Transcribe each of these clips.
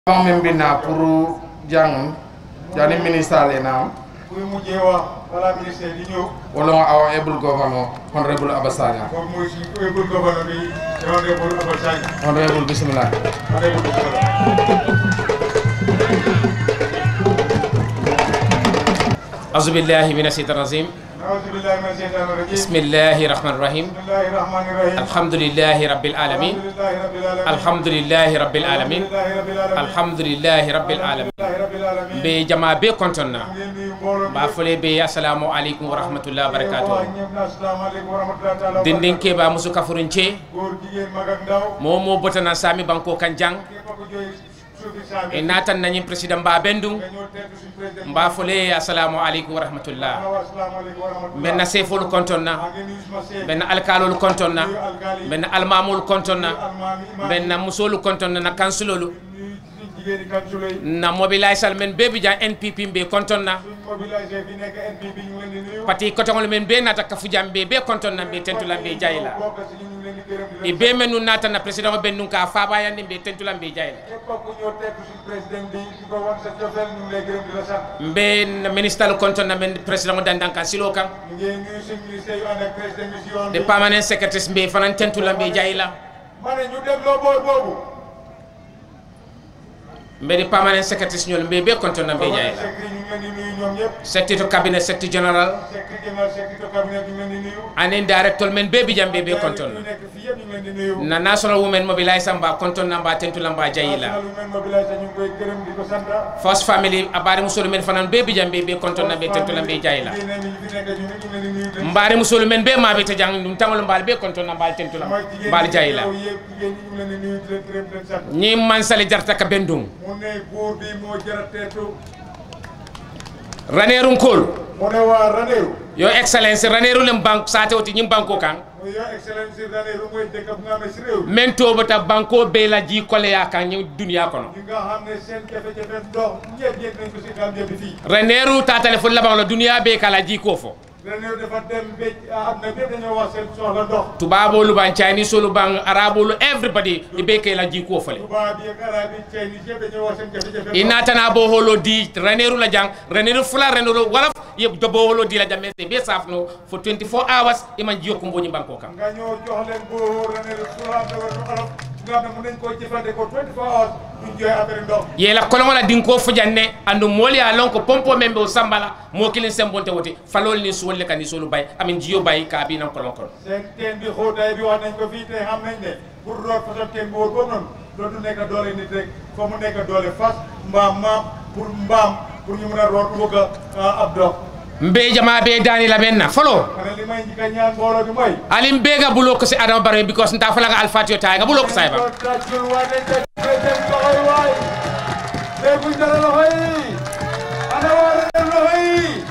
Fang min binna pour jang jani ministre na kuy mujjee wax balaa ministère di ñëw wala our able governor honorable Abasanya kooku mooy si ébul gouverneur bi honorable Abba Sagne honorable bismillah honorable gouverneur أعوذ بالله من الشيطان الرجيم أعوذ بالله من الشيطان الرجيم بسم الله الرحمن الرحيم بسم الله الرحمن الرحيم الحمد لله رب العالمين الحمد لله رب العالمين الحمد لله رب العالمين الحمد لله رب العالمين الحمد لله رب العالمين لله رب العالمين be jama be kontonna ngeen nuyu mbooloo mi ba fole be assalamu alaikum wa rahmatullahi wa barakatuh wax ñëpp na asalaamaaleykum wa rahmatullahi taala wa dindin barakatuh. ke ba musu kafurun ce góor jigéen mag ak ndaw mo mo botana sami banko kan jang képp ku jooy suufi saami e natan nañi président ba bendum nga ñëw teetu suñu président mba fole assalamu alaikum wa rahmatullah wa asalaamaaleykum wa rahmatullah men na sefol kontonna maa ngi nuyu suma seet men na alkalol kontonna nuyu alkaali men na almamul kontonna almaami imaam men na musolu kontonna na kansulolu nuyu suñu jigéeni kansula yi na mobilisal men bebi jan npp mbe kontonna suñ mobilisé fi nekk NPP ñu ngi leen di nuyu pati kotongol men be nata kafu jam be be kontonna be tentula be jayla bokk si ñu ngi leen di gërëm di e leen be men nun nata na president be nun ka faba yandi be tentula be jayla képp ku ñëw teetu suñu président bi di ko wan sa cofeel ñu ngi lay gërëm di la sant mbe na ministre kontonna men president dandan kan silo kan ñu ngi nuyu suñu ministère yu ànd ak président bi si yoon de bi permanent secretary be fanan tentula be jayla ma ne ñu dégloo boor boobu mbe de permanent secretary ñol be be kontonna be jayla secrétaire ñu ngi leen di nuyu ñoom ñëpp secretary to cabinet secretary general secrétaire général secrétaire cabinet ñu ngi leen di nuyu anen director men be bi jam be be ñu kontonna nekk fii yëpp ñu ngi leen di nuyu na national women mobilisation ba kontonna ba tentula ba jayla national women mobilisation ñu ngi koy gërëm di ko sant first family abari musolu men fanan be bi jam be be kontonna be tentula be jayla jigéen ñi fi nekk ñu ngi leen di nuyu de mbaari musolu men be maɓe to jang ɗum tangol mbaali be kontona mbaali tentula mooy jigéen mbaali ñi jayila yow yëpp jigéen ñi ñu ngi leen di nuyu di leen gërëm di leen sant ñi mansali jarta ka bendum mu ne góor bi moo jara teetu ranerun kol mu ne waa Ranérou yo excellence raneru lem banque sate oti ñim banko kan mu yo excellence Ranérou mooy dëkk bu nga xam ne si réew mi men tobata banko be la ji koleya kan ñi duniya kono ñi nga xam ne seen jafe-jafe ndox ñëpp yëg nañ ko si Gambie bi fii raneru tatale fo laban la duniya be kala ji ko fo Ranérou dafa dem ba am na bépp dañoo wax seen soxla ndox tubabolu ban chinese olu ban arabolu everybody i be ke la ji ko fole tubaab yi ak arab yi Chinese yëpp dañoo wax seen jafe-jafe i natana bo holo di raneru la jang raneru fula raneru wala ye do bo holo di la jamme be safno for 24 hours iman jiyo ko mboni banko kan nga ñëw jox leen boo Ranérou sura de wala olof nga xam ne mën nañ koo jëfandikoo 24 hours duñ jooy affaire ndox yela kolongola dinko fujanne andu mooli a lon ko pompo membe o sambala mo kilin sembonte wote falol ni suwolle kan ni solu bay amin jiyo bay ka bi nan kolon kolon seen teen bi xóotaay bi wax nañ ko fii te xam nañ ne pour root façon teen bi wóor boobu noonu dootu nekk doole nit rek foo mu nekk doole fas mbaam maam pour mbaam pour ñu mën a root wëgg a ab dox mbe jama be dani la men na folo ma ne li may njëkk a ñaan mbooloo bi mooy alim be ga bulo ko si adama bare because nta fala nga alfatio tay nga bulo ko sayba ko tàccul waay nañ tàcc président loxo yi waay dégguñ dara loxo yi ana waa Ranérou loxo yi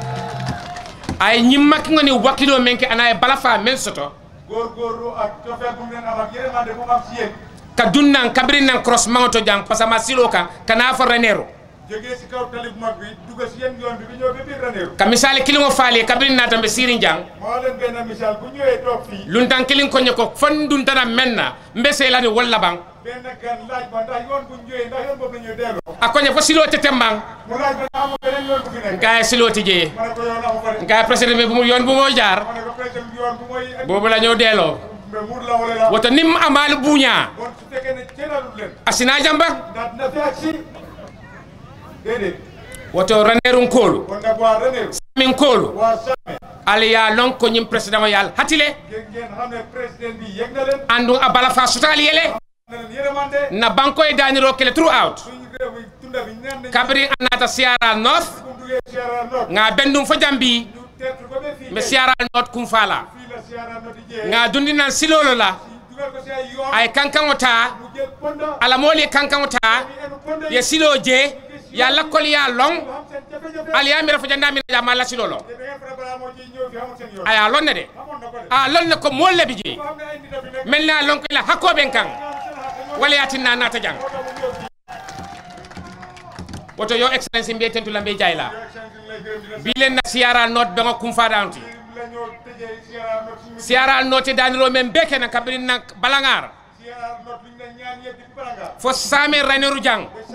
ay ñimma ki ngoni wakilo menke ana e bala fa men soto góorgóorlu ak cofeel bu mu leen am ak yërmande bu mu am si yéen ka dunnan kabrin nan cross mangoto jang pasama silo kan kana fa renero jógee si kaw tali bu mag bi dugg si yéen yoon bi bi ñëw ba biir Ranérou ka misali kilingo faali kabrin na tambe sirin jang moo leen benn misaal bu ñëwee toog fii luntan kilin konye ko fon dun tana menna mbe selani walla bang benn gan laaj ma ndax yoon bu ñu ñëwee ndax yoon boobu la ñuy delloo a konye fo silo tetembang mu laaj ma ndax amul beneen yoon bu fi nekk ngaye silo tije ma ne ko yoon amu fa de ngaye président bi bu mu yoon bu moo jaar ma ne ko président bi yoon bu mooy boobu la ñëw delloo mais muur la wala la woto nim amalu buña bon su fekkee ne ceenalul leen asina jamba ndax dina fi ak si déedéet woto ranerun kolu kon nag waa Ranérou min kolu waa Same ala ya lon ko ñim président o yal hatile ngeen ngeen xam ne président bi yëg na leen andu a bala fa sutal yele xam na leen yërëmande na banko e daniro kele throughout suñu réew mi tunda bi ñaan nañ kabri anata siara north bu duggee Sierra North nga bendum fo jambi ñu teertu ko ba fii mi siara north kum fala fii la Sierra North di jee nga dundi nan silolo la dugal ko si ay yoon ay kankan ta mu jël ponda ala moli kankan ta ñu enu ponda ye silo je ya lakkol ya long xam seen jafe-jafe ali ya mira fo janda min jama la silolo te da ngeen fara balaa moo ciy ñëw fi amul seen yoon aya lonne de xamoon na ko de a lonne ko molle bi je ko xam ne ay nit a fi nekk mel na lon ko la hakkoɓen kan ñoom seen xaq ñoo wala yatinna nata jang moo tax mu ñëw fii woto yo excellence mbiye tentula mbe jayla élection bi lay gërëm di la bilen na siyara not ɓe ngo kum fadanti la ñoo tëjee Sierra North suñu siyara note daniro men be kena kabirin na balangar Sierra North luñ la ñaan yëpp di Balanga fo same raneru jang ba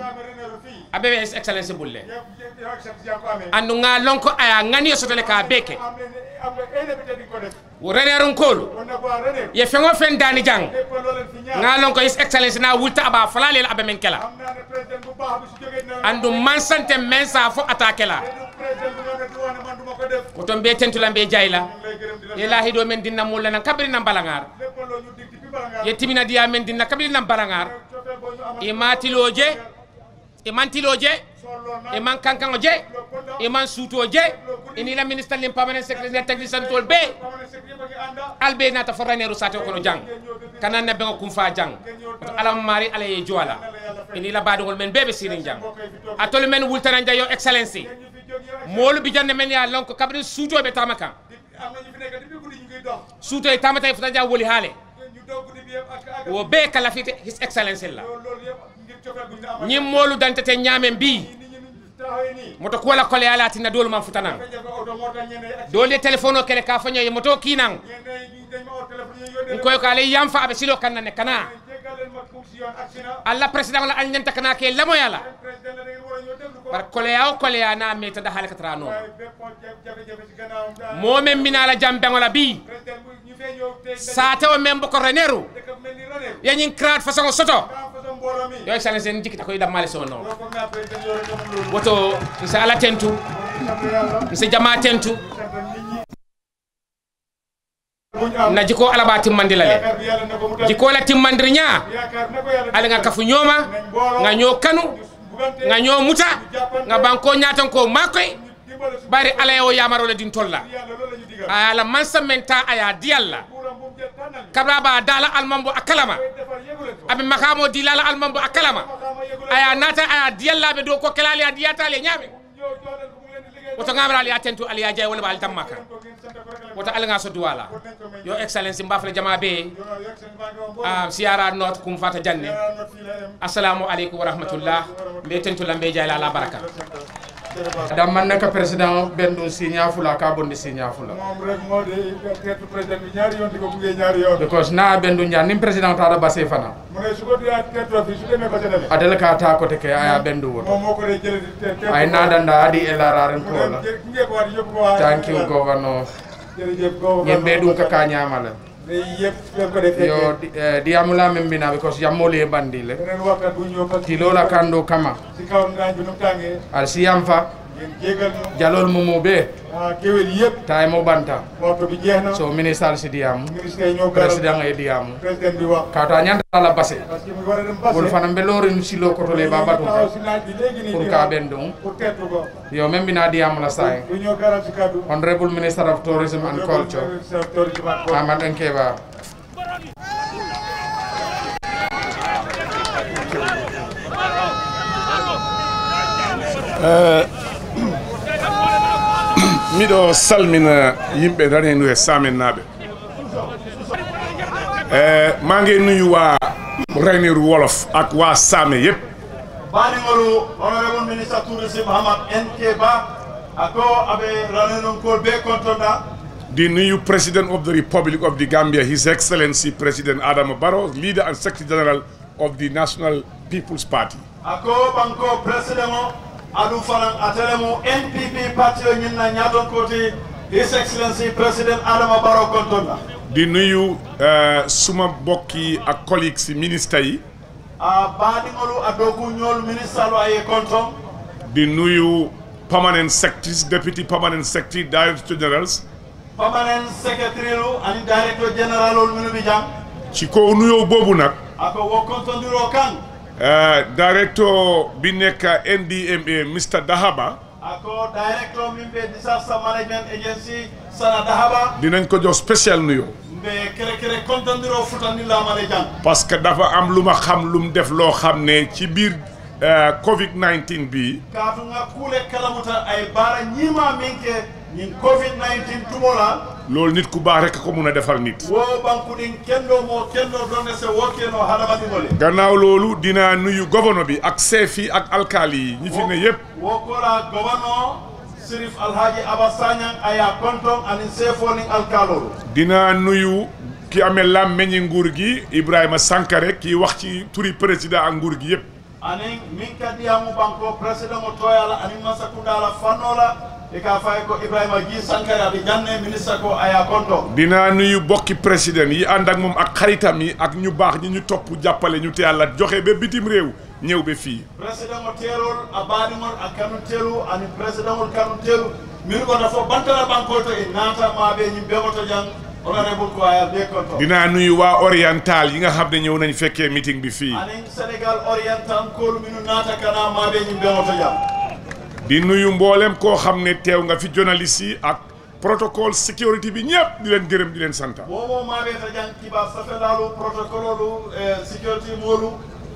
abe his excellence bulle yëpp yoo xam si yaa ko amee andu nga lonko aya ngani sotole ka beke am leen am nga ay député di ko def wo renerun kolu kon nag waa René ye fengo fen dani jang lépp loo leen fi ñaar nga lonko his excellence na wulta aba falalel abe men kela am naa ne président bu baax bi su jógee na andu man sante men sa fo attaque la te du président bu ñëw ne du wax ne man du ma ko def ko ton be tentula be jayla ñu lay gërëm di la ilahi do men dinna mulla nan kabri nan balangar lépp loo ñu dig depuis bala ngaa ye timina diya men dinna kabri nan balangar cofeel boo ñu amoon e matiloje e mantiloje solloo na e man kankango je e man suuto je ini la ministre lim permanent secrétaire technicien tol be xamal ne secret ba ngi ànda albe nata fo raneru sate kono jang kana nebbe ngo kum fa jang to alam mari ala ye joala ini la badugol men bebe sirin jang atol men wultana jayo excellency ñu fi jóg yow molu bi jande men ya lonko kabri suuto be tamaka am na ñu fi nekk depuis guddi ñu ngi dox suuto e tamata e fota ja woli haale ñu doog guddi bi yëpp ak ak wo be kala fite his excellency la loolu loolu yëpp ngir cofeel bu ñu amal ñim molu dantete ñamen bi nit ñi ñu taxawee nii moto kuwala kole ala tinna dolu man futanan jafe oto moo tax ñenn ak dole téléphone o kele ka fanyo ye moto kinan ñenn ñi dañ ma oo téléphone ñu yónnee koy ko ale yamfa abe silo kanna ne kana jéggal leen ma kum si yoon ak sina alla président la al ñanta kana ke lamoyala président la da ngeen war a ñëw déglu ko par koleya o koleya na meta da halaka tra non waaye bépp jafe-jafe si gannaawam daal momen mbinala jambeŋola bi président bu ñu fee ñëw tey sate o men boko reneru dëkk mel ni René yañin crade façon soto nga am façon mbooloo mi yo excellence en jikkita koye dammale so non loolu foog naa président yore ñoom loolu woto misi ala tentu sant yàlla misi jama tentu sant nit ñi bu ñu am na jiko alaba timmandi la le yaakaar bi yàlla na ko mu dal jiko la timmandiri ña yaakaar na ko yàlla ala nga kafu ñoma nga ño kanu bugante nga ño muta nga banko ñatan ko makoy dimbale su bari ala yo yamarole din tolla yàlla loolu la ñu digal ala mansa menta aya diyalla buuram bu mu jël tànnal ñu kabra ba dala almambo akalama koy defar yëgu leen ko aɓe makamo dilala almambo akalama xama yëgu leen aya nata aya diyallaɓe dow ko kelali a diyatale ñaame ñëw jox leen ko mu leen di liggéey woto gamra ali a tentu ali ya jay wala ba ali tammaka ko ngeen sant ko rek la woto alaga so duwala yo excellence mbafle jama be yo yegg seen baa ngi woon boobu um, siyara not kum fata janne yàlla na fii la em assalamu aleykum wa rahmatullah mbe tentula mbe jayla ala baraka adam man naka président ben ɗum signa fula ka bonde signa fula moom rek moo di teertu président bi ñaari yoon di ko buggee ñaari yoon because na ben ɗum jan nin président taɗa base fana mu ne su ko diyaa teertoo fii su demee ba ca demee adel ka ta côté ke aya ben ɗum woto moom moo ko dee jëlee di te teertu ay nadanda adi elararen mu kola dem ngee ko waat yëpp ko waa thank you governor jërëjëf gouverneur ñen ɓe ɗum kaka ñamala day yëpp ngeen ko dee fekkee yo di- eh, diyamula men mbina because yammoli e bandile beneen waxtaan bu ñëw parce que tilola kando kama si kaw naañ bi nu mu tàngee al siyam fa ngeen jégal ñu jalol mumu ɓe ah kéwél yëpp tay mo banta waxtu bi jeex na so ministre al si diyamu ministre yi ñoo garal président e diyamu président bi wax kato a ñantala base parce que mu war a dem passé wol fana mbe lorin silo kotole ba batum taxaw si naaj bi léegi nii pour di ka wax ɓen ɗum pour teertu ko yo men mbina diyamula say du ñoo garal si kaddu honorable minister of tourism and culture Ahmad Nkeba miɗo salmina yimɓe ranenu e samen naɓe e ma ngi nuyu waa raneru wolof ak waa saame yépp banigolu honorable ministre tourisme hamad nk ba ako aɓe ranenon be kontonɗa di nuyu president of the republic of the gambia his excellency president adama barrow leader and secretary general of the national people's party ako ɓanko président o aɗum fanan atelemo npp parti o ñinna ñaton koti his excellency président adama baro kontonɗa di nuyu eh, suma bokki ak collègues si ministre yi a baɗigolu a dogu ñol ministre alo aye konton di nuyu permanent secretaries deputy permanent secretary director generals permanent secretary lu ani directeur général ol minu ɓi jam ci kaw nuyoo boobu nag ako wo kontondiro kan Uh, director bi nekk NDMA Mr Dahaba ako directeur min ɓe disaster management agency sana dahaba dinañ ko jox spécial nuyoo mbe kere kere kontondiro futandillamane jang parce que dafa am lu ma xam lu mu def loo xam ne ci biir uh, Covid 19 bi katunga kuule kalamuta ay baara ñiima min ke ñin covid 19 tumola loolu nit ku baax rek ko mun a defal nit. wo bankuɗin kenɗo mo kenɗo donde se wokkeno hadamadiŋole gannaaw loolu dinaa nuyu gouverneur bi ak chef yi ak alkaali yi ñi fi ne yépp wo kola gouvernement sirif alhaji aba sagnan aya konton anin sefonin alkalolu dinaa nuyu ki amee làmmeñi nguur gi Ibrahima Sankare kii wax ci turi président ak nguur gi yépp anin min ka diyamu banko président mo toyala anin mansakundala fannola e ka fay ko ibrahima gi sankare aɓe janne ministre ko aya konto dinaa nuyu bokki président yi ànd ak moom ak xaritam yi ak ñu baax ñi ñu topp jàppale ñu te yàlla joxe ba bitim réew ñëw ba fii président mo teerol a baɗigol a kanum telu anin président ol kanum telu min gota fof bantala bankol to e naata maɓe ñim ɓegoto jang honorable ko aya be konto dinaa nuyu waa oriental yi nga xam ne ñëw nañ fekkee meeting bi fii anin sénégal oriental kolu minu naata kana maɓe ñim ɓegoto jang di nuyu mboolem koo xam ne teew nga fi journaliste yi ak protocole sécurité bi ñëpp di leen gërëm di leen santa momo maɓe ta jang kiba safelalu protocole olu e sécurité molu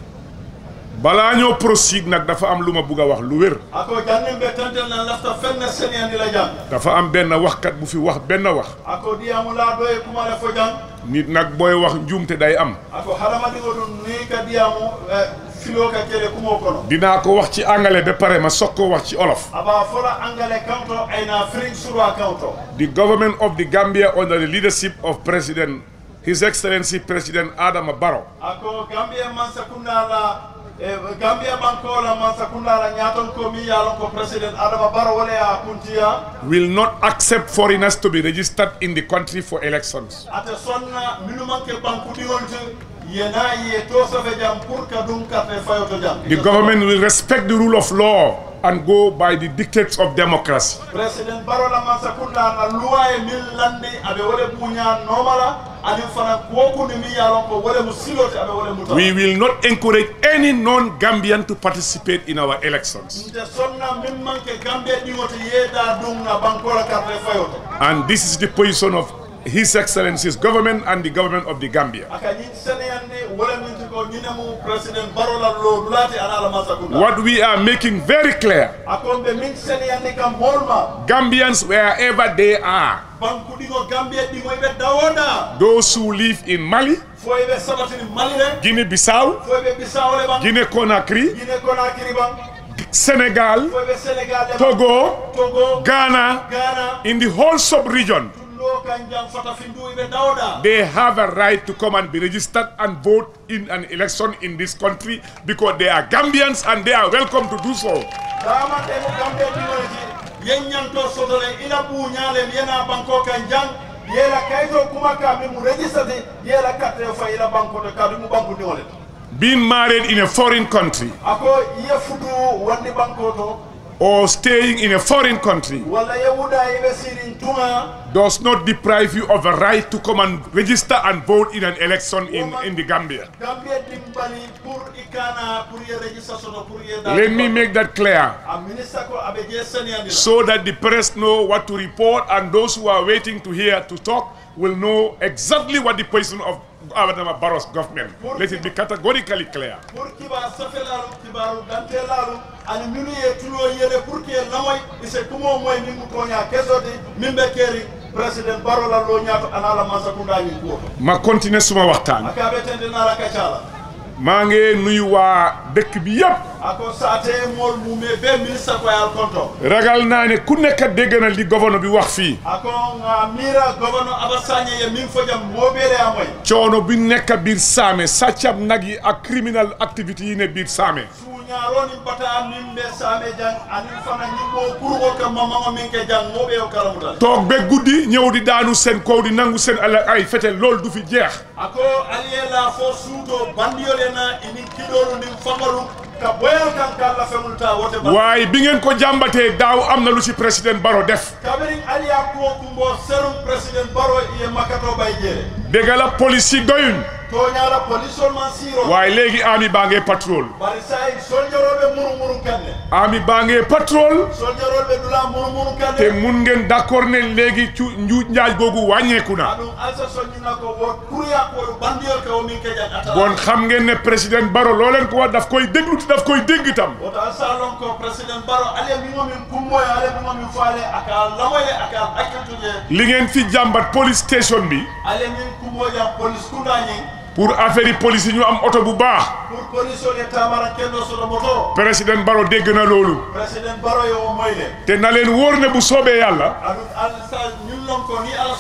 balaa ñoo proceed nag dafa am lu ma bugg a wax lu wér ako jannin ɓe tantel nan lafta fenne seniyandila jang dafa am benn waxkat bu fi wax benn wax ako diyamu laaɗo e kumale fo jang nit nag booy wax njuumte day am ako haɗamaɗigo ɗum ni ka diyamu e filo ka kele kumo kono dinaa ko wax ci angale ba pare ma soog koo wax ci olof aba fola angale kanto ayna fring surwa kanto the government of the Gambia under the leadership of President His Excellency President Adama Barrow ako gambia mansa kundala e gambia bankola mansa kundala ñaton ko mi yalon ko président adama baro wala ya kuntiya will not accept foreigners to be registered in the country for elections ate sonna minu manke banku ɗigolte yena ye to safe jam pour ka ɗum karte fayoto jam the government will respect the rule of law and go by the dictates of democracy président barola mansa kundala loi e min landi aɓe wole buña nomala anin fana kokundi mi yalon ko wole mo silote aɓe wole muta we will not encourage any non-Gambian to participate in our elections nde sonna min manke gambe ɗigoto yeeda ɗum na bankola carte fayoto and this is the position of His Excellency's government and the government of the Gambia aka ñin seneyande wala minti ko ñinemu président barola lo dulati ana ala masakunda what we are making very clear akon ɓe min seneyande kam molma Gambians wherever they are banku ɗigo gambie ɗigo ɓe dawoɗa those who live in Mali fo ɓe sabatini mali re Guinea-Bissau fo ɓe bisawole ban Guinea-Conakry guine konakiri ban Senegal fo ɓe sénégal le ban Togo togo Ghana ghana in the whole sub-region tullo kan jam fata findu ɓe dawɗa they have a right to come and be registered and vote in an election in this country because they are Gambians and they are welcome to do so. damante mo gambe ɗigoji yeññanto sotole ina ɓuñalem yena banko kan jang yela kayto kuma ka min mo registrate yela carte fa ila banko to kadu mu banko ɗigole Being married in a foreign country ako ye futu wandi banko to or staying in a foreign country walla ye wuɗa yeɓe sirin tuma does not deprive you of a right to come and register and vote in an election in, in the Gambia. gambie dimbali pour ikana pour ye registration o pour ye Let me make that clear a ministre ko aɓe je seniyandi so that the press know what to report and those who are waiting to hear to talk will know exactly what the position of Adama Barrow's government. Let it be categorically clear. pour kibar safelalu kibaru dantelalu ani minu ye tulo yele pour que lamoy ise kumo moy min mu toña kesode min ɓe keeri président barola lo ñaato anala mansakundañin kuwoto ma continuer suma waxtaan aka ɓe tendenala kacala maa ngi nuyu waa dëkk bi yépp ako sate mol mume be ministre ko yal konto ragal naa ne ku nekk dégg na li gouverneur bi wax fii ako nga mira gouverneur abassagné ye min fo jam moɓere amoy coono bi nekk biir saame sàccab nag yi ak criminal activité yi ne biir saame suñaroni bata min ɓe same jang anin fana ñimmo kurgol kam mamago min ke jang moɓe o kalamutal toog ba guddi ñëw di daanu seen kaw di nangu seen alal ay fetel loolu du fi jeex ako aliyela fo suuto bandiyole na inin kiɗolu nin fangalu ka boyal kan kalla femulta wote ba waaye bi ngeen ko jàmbatee daaw am na lu ci président Barrow def kabirin aliya kuwo kumbo serum président baro iye makato bay jeere dégg la police yi doyuñ toñala polisol man siro waaye léegi ami baa ngee patrol bari say soldiroɓe muru muru kanne ami baa ngee patrol soldiroɓe dula muru muru te kanne mun ngeen d'accord ne léegi cu njuuj njaaj googu wàññeeku na aɗum alsa soñina ko wo kuruya koɗo bandiyol ka o min kejan atala bon xam ngeen ne président Barrow loo leen ko wax daf koy déglu te daf koy dégg tam woto alsa lon ko président baro ale mimo min kummoye ale mimo min faale aka lamoye aka hakkiltuje li ngeen fi jàmbat police station bi ale min kummoƴam police kundañin pour affaire yi police yi ñu am oto bu baax pour police o ye tamara kendo soto moto président Barrow dégg na loolu président baro yo o moyle te na leen wóor ne bu soobee yàlla aɗum alsa ñun lon ko ni ala sonta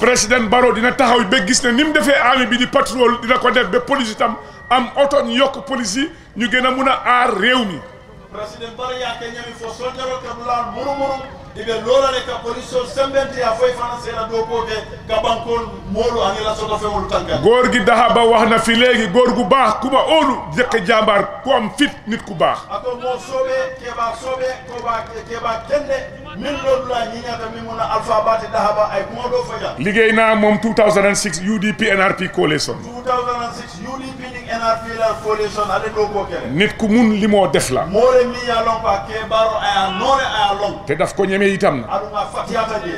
président Barrow dina taxaw ba gis ne ni mu defee army bi di patrol dina ko def ba police itam am oto ñu yokk police yi ñu gën a mun a aar réew mi président bara yake ñami fo soññarol ka dulal murumuru iɓe lolane ka police o sembente ya foye fana seeɗa dow koke ka bankol moolu anila soto fewolu tankan góor gi daxa ba wax na fi léegi góor gu baax ku ma óolu jëkk jàmbaar ku am fit nit ku baax ako mo soɓe keɓa soɓe koɓa keɓa kende min ɗoɗula ñiñata min muna alpha bati dahaba ay kuma ɗo faja liggéey naa moom 2006 UDP NRP coalition 2006 UDP ning NRP la coalition ale ɗo ko kele nit ku mun li moo def la moore mi ya lon ko a keɓaro aya noone aya lon te daf ko ñeme itam na aɗuma fatiyata je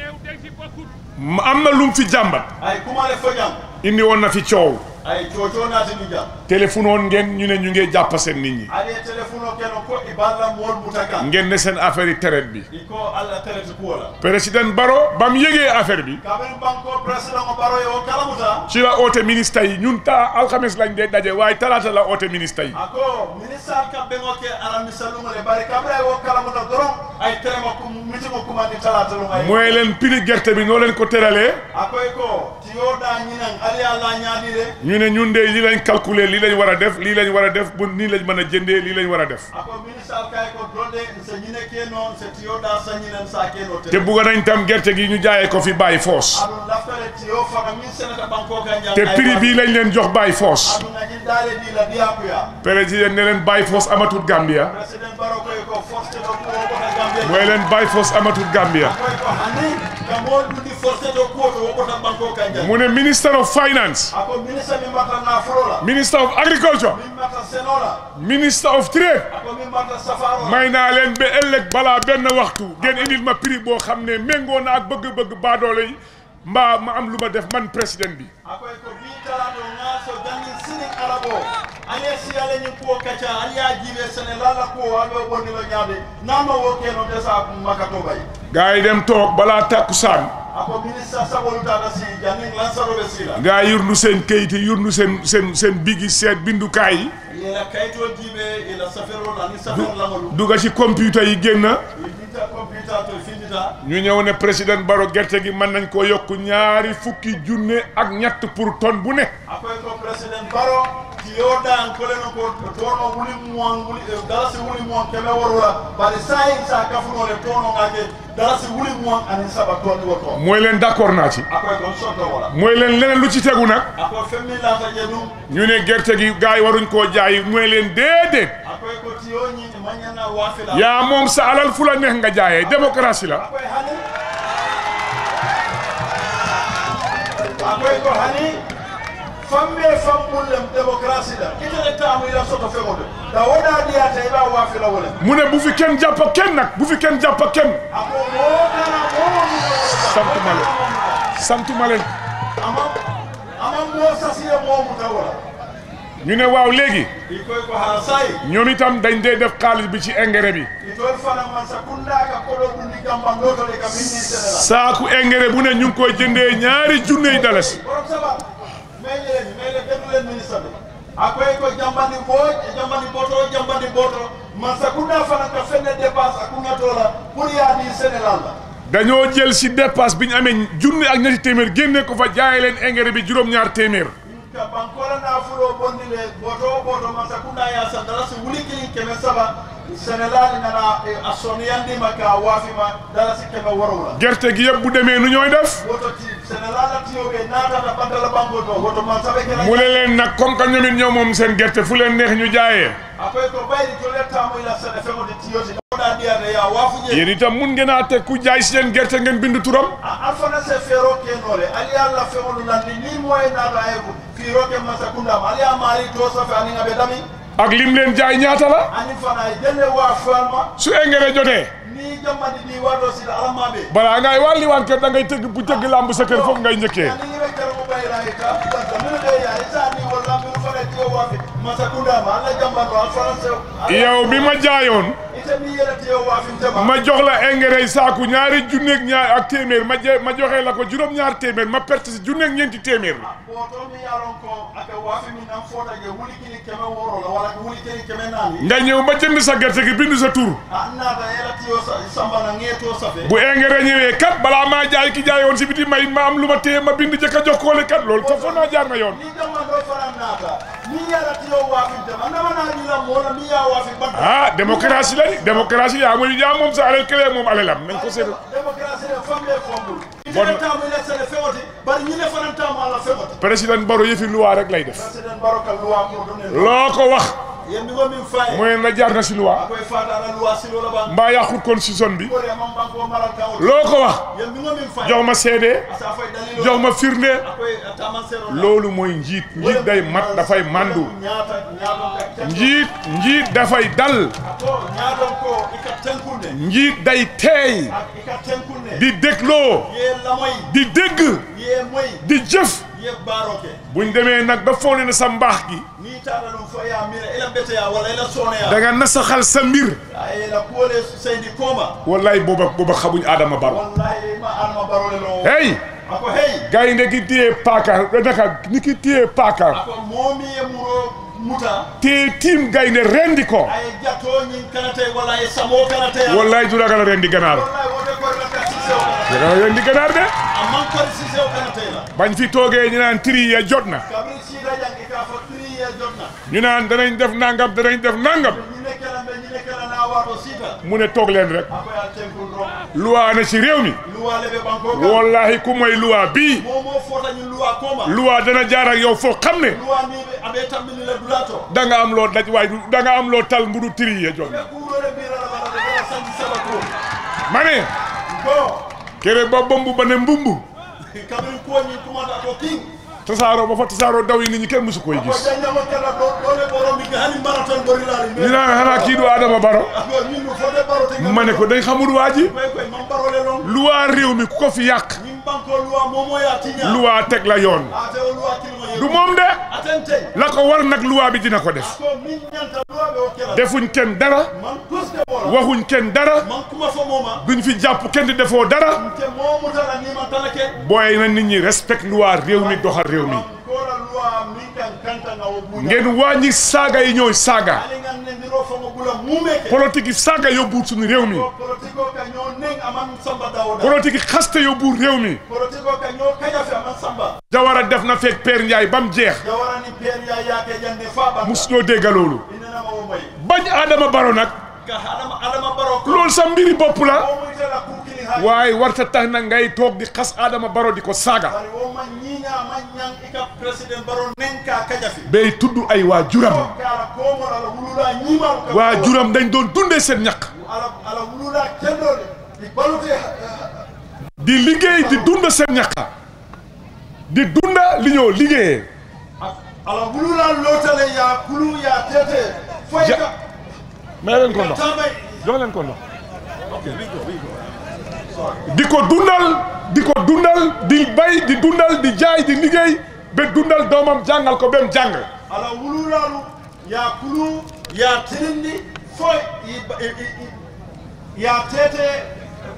ma am na lum fi jàmbat ay kumale fojam indi woon na fi coow ay coco natini jam téléphone woon ngeen ñu ne ñu ngee jàpp seen nit ñi aɗe téléphone o keno ko i balla mool muta kan ngeen ne seen affaire yi traite bi iko allah terete kuwola président Barrow ba mu yëgee affaire bi kaɓen banko président o ɓaroye o kalamuta ci la oote ministre yi ñun ta alxames lañ dee daje waaye talaata la oote ministre yi ako ministre kamɓe o ke aramisa lumole bari kamɓe o kalamuta doron ay terema mitimo kumandi talata lum ay mooy leen prix gerte bi noo leen ko teralee akoy ko tiyoɗa ñinan ali allah ñaadire ñu ne ñun de lii lañ calculer lii lañ war a def lii lañ war a def bu nii lañ mën a jëndee lii lañ war a def ako ministre kay ko donde so ñine ke noon so tiyoɗa sañinen sa keno te te bugg nañ tam gerte gi ñu jaayee ko fi bàyyi foos aɗum laftare tiyo fana min senata banko ka jam te prix bii lañ leen jox bàyyi foos aɗum nañin daale ɗila diyakuya président ne leen bàyyi foos amatul Gambia président baro koy ko forcé ɗo kuwo kota gambie mooy leen bàyyi foos amatul Gambia koy ko hanni ka mool ɗuɗi forcé ɗo kuwo to wokota banko ka jam mu ne minister of finance ako ministre min mbatta nafolola minister of agriculture min mbatta senola minister of trade ako min mbatta safarola may naa leen ba ëllëg balaa benn waxtu ngeen indil ma prix boo xam ne méngoo na ak bëgg-bëgg baadoole yi mbaa ma am lu ma def man président bi akoy ko bi talaɗo ngaso jangin sinin arabo ale siyale ñin kuwo kacca ali ya jiiɓe sene lala kuwo alɓe ɓonnilo ñaade nanno wo keno desa makato bay gars yi dem toog balaa takkusaan ako ministre saɓolutata si jangin lansaroɓe sila gaa yi yurndu seen kayit yi yurndu seen seen seen bigi seet bindukaay yi ila kayito jiiɓe ila saferol ani safer lamolu dugga ci computer yi génn finta computa to findita ñu ñëw ne président Barrow gerte gi mën nañ koo yokk ñaari fukki junne ak ñett pour tonne bu ne akoy ko président baro tiyoɗan koleno ko tono wuli muwan wuli dalasi wuli muwan keme worula bari sayi sa kafunole tono ngake dalasi wuli muwan ani saba toni wo to mooy leen d'accord naa ci akoy kon sonto wala mooy leen leneen lu ci tegu nag ako femmi lata je ɗum ñu ne gerte gi gars yi waruñ koo jaay mooy leen déedéet akoy ko tiyo ñini mañana wafila yaa moom sa alal fu la neex nga jaayee démocratie la akoy hani akoy ko hani famme fammullem démocratie la itele tamu ila soto feŋode da woɗa ɗiyata iɓa wafila wolem mu ne bu fi kenn jàpp kenn nag bu fi kenn jàpp kenn ako moodana momomi santuma leen santuma leen ama ama moo sasiye moomuta wala ñu ne waaw léegi i koy ko hara sayi ñoom itam dañ dee def xaalis bi ci engrais bi itol fana man sa kundaka koɗo ɗundi gamban lotole ka minni sénégal saaku engrais bu ne ñu ngi koy jëndee ñaari junney dalasi borom saba meƴeleni meƴle ɓeɗulen ministre ɓe a koy ko jambandi booj e jambandi boto jambandi boto man sa kunda fana ka fenne dépense a kungatola pour yaadi sénégal la dañoo jël si dépasse bi ñu amee junne ak ñetti téeméer génne ko fa jaay leen engrais bi juróom-ñaar téeméer ka bankola nafulo bondile boto o boto man sa kunda ya sa dalasi wuli kilin keme saba sénégal nana a soniyandima ka waafima dalasi keme worowla gerte gi yëpp bu demee nu ñooy def woto ti sénégal la tiyoɓe natata bantala banko to woto man saɓe kela mu ne leen nag comme que ñoom it ñoo moom seen gerte fu leen neex ñu jaayee akoy ko ɓayri to lettamo ila sene feŋode tiyoti oɗa ndiyata ya waafuje yéen itam mun ngeen a teg ku jaay seen gerte ngeen bind turam alfana se feero kenole ali allah feŋolu landi ni moye naata ay fiiro ke masa kundama ali a maari to safe anin aɓe dami ak lim leen jaay ñaata la ani fana e jelle wa falma su engrais jotee ni jammadi ɗi waɗo sida alamaɓe balaa ngay wàlli waan kër da ngay tëgg bu tëgg làmb sa kër foofu ngay njëkkee ani yiɓe karmo ɓayra e ka banta mino ɗe ya e sani walla mino fana tiyo waafe masa kundama allah jammano alfana se yow bi ma jaayoon ite mi yelati yo waafintema ma jox la engrais saaku ñaari junneeg ñaar ak téeméer ma je ma joxee la ko juróom-ñaar téeméer ma perte si junneeg ñeenti téeméer ɓooto mi yalon ko aka waafi min an footaje wuli kini keme woro la walla wuli kini keme naani nga ñëw ma jënd sa gerte gi bind sa tur a naata yelati yo sambana ŋeeto safe bu engrais ñëwee kat balaa maa jaay ki jaayoon si biti may ma am lu ma téye ma bind jëkk a jox koole kat loolu ko foog naa jaar na yoon ni jamma ɗo fana naata ni yelati yo waafintema namanaañila moola mi ya waafi batta ah démocratie la di démocratie yaa muy yaa moom sa alal këlee moom alalam nañ ko seet démocratie ne famle fombul Bon. itanetamo inesene fewoti bari ñine fanantamo ala fewoti président Barrow yëfi loi rek lay def président baroka loi ko ɗum nen loo ko wax yemmigo min faye mooy na jaar na si loi akoye fata ala loi silola ban mbaa yàqut constitution bi ɓori amam banko maral kawol loo ko wax yemmigo min faye jox ma seede asa fay dalilo jox ma firnde akoye taman sero loolu mooy njiit njiit day mat dafay mandu ñaata ñaaton ka njiit njiit dafay dal ko ñaaton ko ika tenkunde njiit day teey ak ika tenkunde di dégloo ye lamoy di dégg ye moy di jëf ye baroke buñ demee nag ba foog ne sa mbaax gi ni taɗa ɗum fo ya mira ila beteya walla ila soneya da nga nasaxal sa mbir a ila kuwole seydi kooma wallaay booba booba xamuñ Adama Barrow wallahi ma alma barole no hey ako hey gaynde gi téye paaka naka ni ki téye paaka ako momi e muro muta téye tiim gaynde rendi ko ay jatto ñin kanate walla ay samo kanate wallaay du ragal a rendi ganaar wallahi wote korla ka sisew kanate ragal a rendi ganaar de amman kori sisew kanate la bañ fi toogee ñu naan tri ya jot na kabri sida jangi ka fa triye jotna ñu naan danañ def nangam danañ def nangam ñi nekkela mbe ñi nekkela na wato sita mu ne toog leen rek ako ya tenkul ro luwaa na ci réew mi luwa lebe banko ka wallahi ku mooy luwaa bii momo fota ñin luwa koma luwaa dana jaar ak yow foo xam ne luwa ni be abe tambini la dulato da nga am loo daj waaye du da nga am loo tal mbudu tri ya jot be kuurore mbira la bala de sanji saba ko ma ne ko kere ba bombu ba ne mbumbu kabri ko ñin kumata to king tasaaroo ba fa tasaaroo daw yi nit ñi kenn musu koy ko gis janyama kala do dole borom bi hani marathon bori la ñu naan xanaa kii du Adama Barrow ako ñin no fode baro te ma ne ko dañ xamul waa ji koy koy mam barole non luwaa réew mi ku ko fi yàq ñin banko luwa momo ya tinya luwaa teg la yoon ate o luwa kilimo du moom de atente la ko war nag luwaa bi dina ko def ko min ñanta luwa be o kela defuñ kenn dara man kuste wala waxuñ kenn dara man kuma fo moma duñ fi jàpp kenn di defoo dara te momu tala ni man talake booy na nit ñi respect luwaa réew mi doxal réew mi ko la luwa min kan kanta nga o buña ngeen wàññi saaga yi ñooy saaga ali ngan ne ndiro fo mo bula mumeke politique yi saaga yóbbuwul suñu réew mi ko politiko ka ñoo neng aman samba dawda politique yi xaste yóbbuwul réew mi politiko ka ñoo kajafe aman samba Jawara def na fekk Père Ndiaye ba mu jeex jawarani pen ya yaake jande fa banda mus ñoo dégga loolu inenama wo moy bañ Adama Barrow nag ka adama adama baro ko loolu sa mbiri bopp la o muy tala kukili ha waaye warta tax na ngay toog di xas Adama Barrow di ko saaga bari wo man ñiña man ñang ika président baro nen ka kajafe bay tudd ay waa juram kala komo ala wulula ñimal ka waa juram dañ doon dundee seen ñaq ala ala wulula kendode di balute di liggéey di dunda seen ñaq di dunda li ñoo liggéeyee ala wulula lotale ya kulu ya tete foy Ja- ka may leen ko ndox tamay jox leen ko ndox di ko dundal di ko dundal di bay di dundal di jaay di liggéey ba dundal doomam jàngal ko ba mu jàng ala wululalu ya kulu ya tirindi foy i- i- i- i- ya tete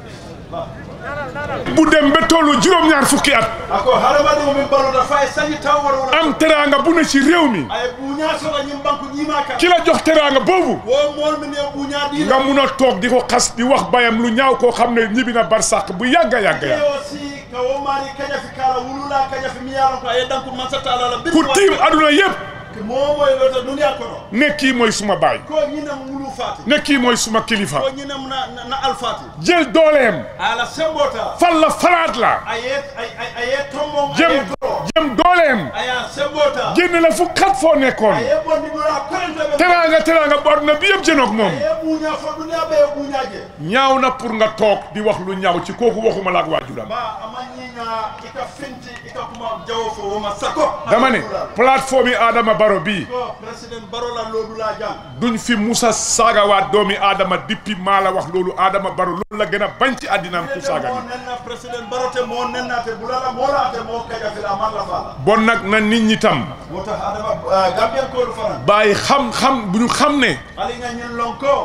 bu dem ba tollu juróom-ñaar fukki at ako hadamadiŋo min balota fa ye sañi taw wara wala am teraanga bu ne ci réew mi a ye buuña soto ñiŋ banku ñiima kan ki la jox teraanga boobu wo moolu min ye buuña diila nga mun a toog di ko xas di wax bayam lu ñaaw koo xam ne ñibbi na barsàq bu yàgga yàgga yàgg yo si ka wo maari kañafi kala wulula kañafi mi yaalon ko a ye danku mansata ala la ku tiim aduna yépp moo moye lota duniya kono ne kii mooy suma baay ko ñinem wulu faati ne kii mooy suma kilifa ko ñinem na, na, na alfaati jël dooleem ala sembota fal la falaat la a ye a- a- a ye tombon a jëm ye toro jëm dooleem a ya sembota génne la fu xat foo a nekkoon ye bondi dula korente ɓe teraanga teraanga bu aduna bi yëpp jënoog moom a ye buuña fo duniya ɓe ye buuñaje ñaaw na pour nga toog di wax lu ñaaw ci kooku waxuma la ak waajuram ba ama ñiña ika finti ika kuma jawo fo woma sako dama ne plateforme yi Adama Barrow bii ko président barola lodula jang duñ fi musa saagawaat doomi Adama depuis maa la wax loolu Adama Barrow loolu la gën a bañ ci àddinaam ku saaga mo ni nenna président barote mo nennate bulala molate mo kajafila malla fala bon nag na nit ñi tam wota adama gambien koolu fanan bàyyi xam-xam bu ñu xam ne ali nga ñin lon ko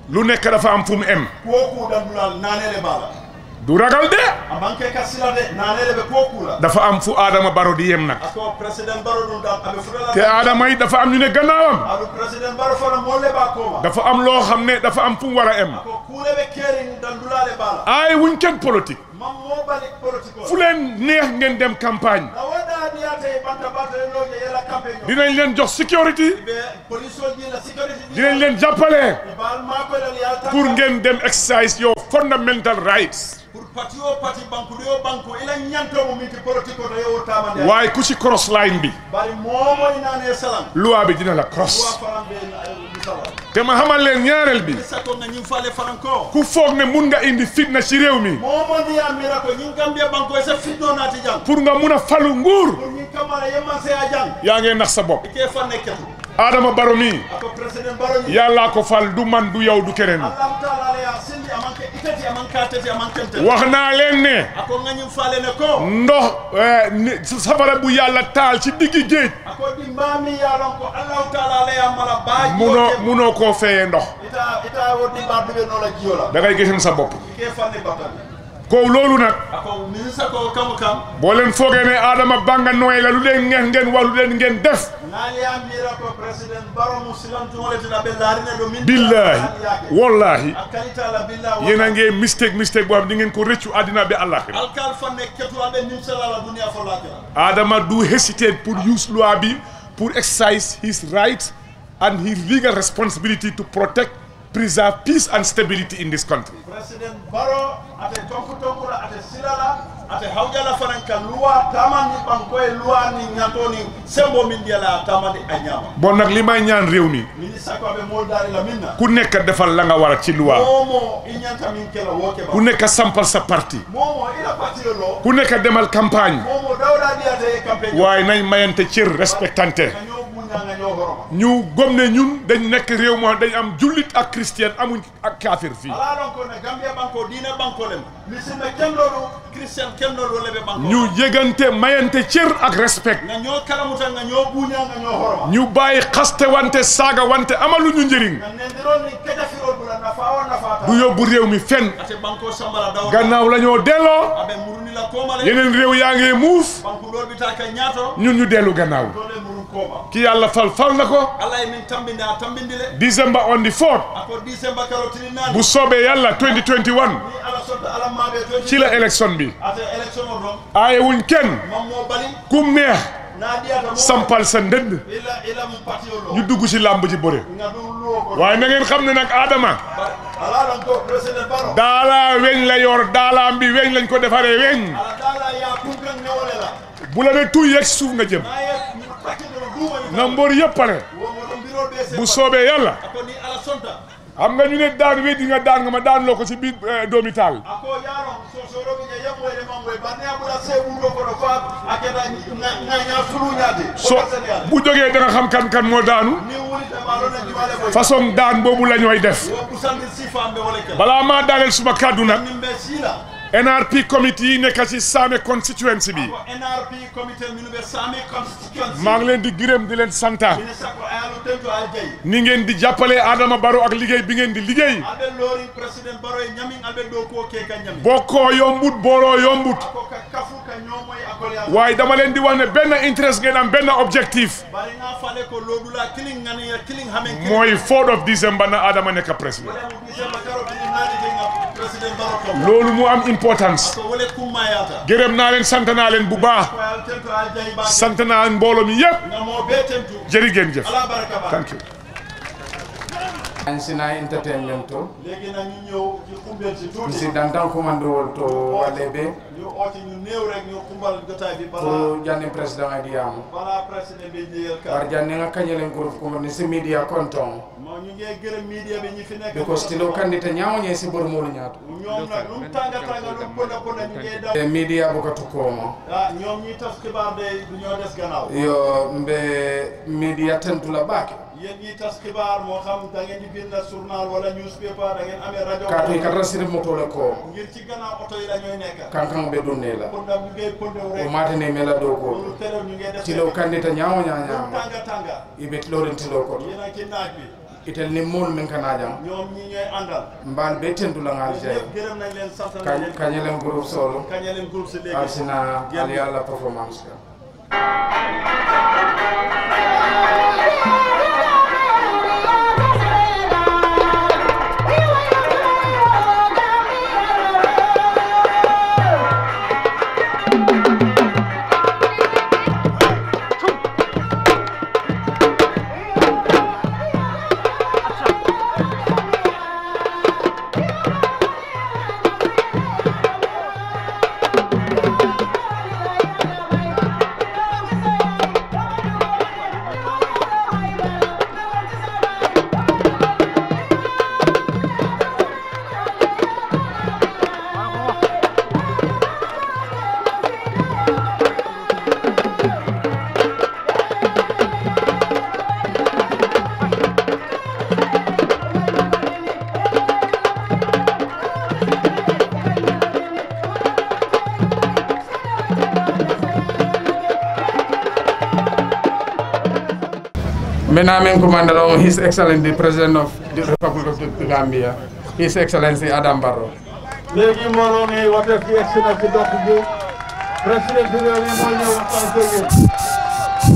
lu nekk dafa am fu mu em kuwo ku dandulal nanele bala du ragal de amanke ka sila de nanele ɓe kuwo kula dafa am fu Adama Barrow di yem nag ako président baro ɗum ɗam aɓe futala te Adama yi dafa am ñu ne gannaawam aɗu président baro fana molle ɓa koma dafa am loo xam ne dafa am fu mu war a em ko kuule ɓe keeri dandulale bala ay wuñ kenn politique man mo bali politique fu o leen neex ngeen dem campagne na woɗa niyate ɓanta bataleloje yela campagne o dinañ leen jox sécurité ɓe police o jila sécurité dinañ leen jàppale bal makoylal yalta pour ngeen dem exercise your fundamental rights pour parti o parti banque ɗo yo banque ila ñantomo min ti politique o to yewo tamande waaye ku ci cross line bi bari momoy nane salam loi bi dina la wa cross faran ɓe misala te ma xamal leen ñaareel bi sako nga ñing fale faran ko ku foog ne mun nga indi fitna ci réew mi momo ndiya mira ko ñing gambia banque o sa fitno naati jang pour nga mun a falu nguur pour ñing kamara yemmanse a jang yaa ngee nax sa bopp ke fanne ketu Adama Barrow mi ako président baro ñi yàllaa ko fal du man du yow du keneen allahu taala ala ya sindi amanke itati amanka tati amankente wax naa leen ne ako nga ñing fale ne ko ndox eh, ni- safara bu yàlla taal ci diggi géej ako ɗi mbami yalon ko allahu taala ala ya mala baaji munoo munoo koo feyee ndox ita ita woddi mbarduɓe nola jiyola da ngay gësam sa bopp ke fanne batali ko loolu nag ako ministre ko kamu kam boo leen foogee ne Adama Banga nooy la lu leen ngeen ngeen wax lu leen ngeen def naaliya mira ko président baro mu silantumoletina ɓe laarine ɗo min billahi wallahi a kalitala billah yéen a ngee mistake mistake boo xam di ngeen ko rëccu àddina bi àllaxira alkal fanne ketuwaɓe nimsalala duniya fo lakira Adama do hesitate pour use loi bi pour exercise his rights and his legal responsibility to protect preserve peace and stability in this country président baro ate tonku tonkula ate silala ate hawjala fanan ka luwa tamani ɓankoye luwa ni ñato ni sembo min ndiyala tamani a ñama bon nag li may ñaan réew mi ministre ko aɓe moldari la minna ku nekk defal la nga war a ci loi momo i ñanta min kela wo keɓa ku nekk sampal sa parti momo ila partio lo ku nekk demal campagne momo dawɗa ɗiyate e campagne waaye nañ mayante cër respectante nga ñoo buña nga ñoo horoma ñu gëm ne ñun dañ nekk réew moo dañ am jullit ak chrétien amuñ ak kaafir fii ala ɗon ko ne gambia banko diine banko lem misilme kenɗoɗo christian kenɗoɗo leɓe banko ñu yëgante mayante cër ak respect nga ñoo kalamuta nga ñoo buña nga ñoo horoma ñu bàyyi xaste wante saaga wante amaluñu njëriñ nga nendiron ni kedafirol ɓura nafa o nafata du yóbbu réew mi fenn ate banko sambala dawa gannaaw la ñoo delloo aɓe murunila komale yeneen réew yaa ngee muuf banque ɗol ɓita ka ñaato ñun ñu dellu gannaaw dole murun koma ki yàlla fal fal na ko allah e min tambinde a tambindile December on the 4th ako décembre karotini nani bu soobee yàlla 2021 ni ala sodda ala maɓe to ci la élection bi ate élection o ɗon aaye wuñ kenn mammo bali kum neex na ɗiyata mo sampal sa ndënd ila ila mo patio lo ñu dugg ci làmb ji bëre nga ɗum luwo ko waaye na ngeen xam ne nag Adama ala ɗon ko président baro daala weñ la yor daalaam bi weñ lañ ko defaree weñ ala dala ya kunkan newole la bu la ne tuy yeeg suuf nga jëm naye pakkiɗono ɗumani na mbër yëpp pare womoɗo mbirol ɓe se bu soobee yàlla ako ni ala sonta xam nga ñu ne daan weddi nga daan nga ma daan loo ko ci biir eh, doomi taal ako yaron so soroɓe je yemmoyde mamboy banne aɓuɗa seɓuɗo kono fa a keta gaña suluñade so bu jógee da nga xam kan kan moo daanu ni wulitema ɗon e jumale boy façon daan boobu la ñooy def wo ɓusandir sifamɓe wole kel balaa maa daaneel suma kàddu nag min ɓe siila NRP committee yi nekk ci Same constituency bi ko nrp comité minu ɓe sami constituency maa ngi leen di gërëm di leen santa ministre ko ayalu tento al jeyi ni ngeen di jàppale Adama Barrow ak liggéey bi ngeen di liggéey aɓe loori président baro e ñamin aɓe ɗo ko ke ka ñamin bokkoo yombut booloo yombut ko ka kafu ka ñoomoye akoleya waaye dama leen di wax ne benn interest ngeen am benn objectif bari nga fale ko looɗula kilin ganiya kilin hamen mooy 4 of December na Adama nekk président décembre karotini naanitenga président baro kom loolu mu am importance ko wole kummayata gërëm naa leen sant naa leen bu baax ko al tento al jeyi ba sant naa mbooloo mi yëpp ngamo be tentu jërë ngeen jëf ala baraka ba thank you sina entertainment to léegi nag ñu ñëw ci xumbel si tuuti misi dantan commandewol to wale ɓe ñu ooti ñu néew rek ñu xumbal jotaay bi bala ko janni président adiyama bala président bi njëyal war ka janni nga kañelen groupe ko ni si media conton mo ñu ngee gërëm media bi ñi fi nekk because tilo kandite ñawoñe si bor molu ñaato ñoom nag lu mu tànga tànga lu mu ponda ponda ñu ngee daw e media buka tukkoma ah ñoom ñi tas xibaar de du ñoo des gannaaw yo mbe media tentula baake yéen ñi tas xibaar moo xam da ngeen di bind journal wala newspaper da ngeen amee rajo kaatu i kata siri motole ko ngir ci gannaaw oto yi la ñooy nekk kankan ɓe dunne la ponda ñu ngee pondew o rek matene mela dow ko loolu terew ñu ngee des tilo kandita ñawo lu mu ñañama tànga tànga iɓe tiloren tilo koto yéen a ci naaj bi itel ni mool min kana jang ñoom ñi ñooy àndal mbal be tentula ngal jay ñëpp gërëm nañ leen sant nañ leen kañelen groupe solo kañe leen groupe si léegi arsina ali alla performance ka Maintenant, min commandant on His Excellency the President of the Republic of the Gambia, His Excellency Adam Barrow. léegi mbooloo mi wate fi egsi na ci dox bi président bi réew mi moo ñëw waxtaan ko yéen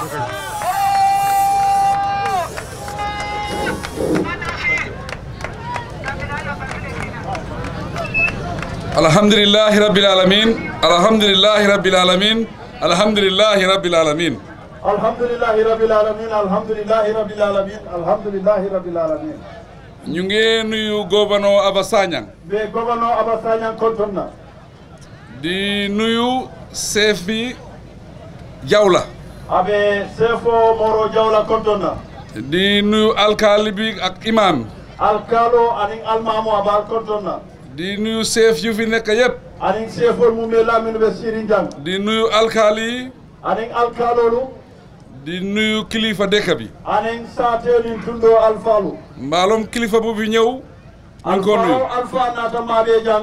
alhamdulillahi rabbil alamin alhamdulillahi rabbil alamin alhamdulillahi rabbil alamin alhamdulillahi rabbil alamin alhamdulillahi rabbil alamin alhamdulillahi rabbil alamin ñu ngi nuyu gouverneur Aba Sagnang be gouverneur Aba Sagnang konton na di nuyu chef bi Jawla abe sefo moro jawla konton na di nuyu alkaali bi ak imam alkalo anin almamo abal konton na di nuyu chef yu fi nekk yépp anin sefol mum be laminu be siri jang di nuyu alkaali yi anin alkalolu di nuyu kilifa dëkk bi anin satelin tundo alfalu mbaalom kilifa bu fi ñëw ñu ngi ko nuyu alfa alfa nata maɓe jang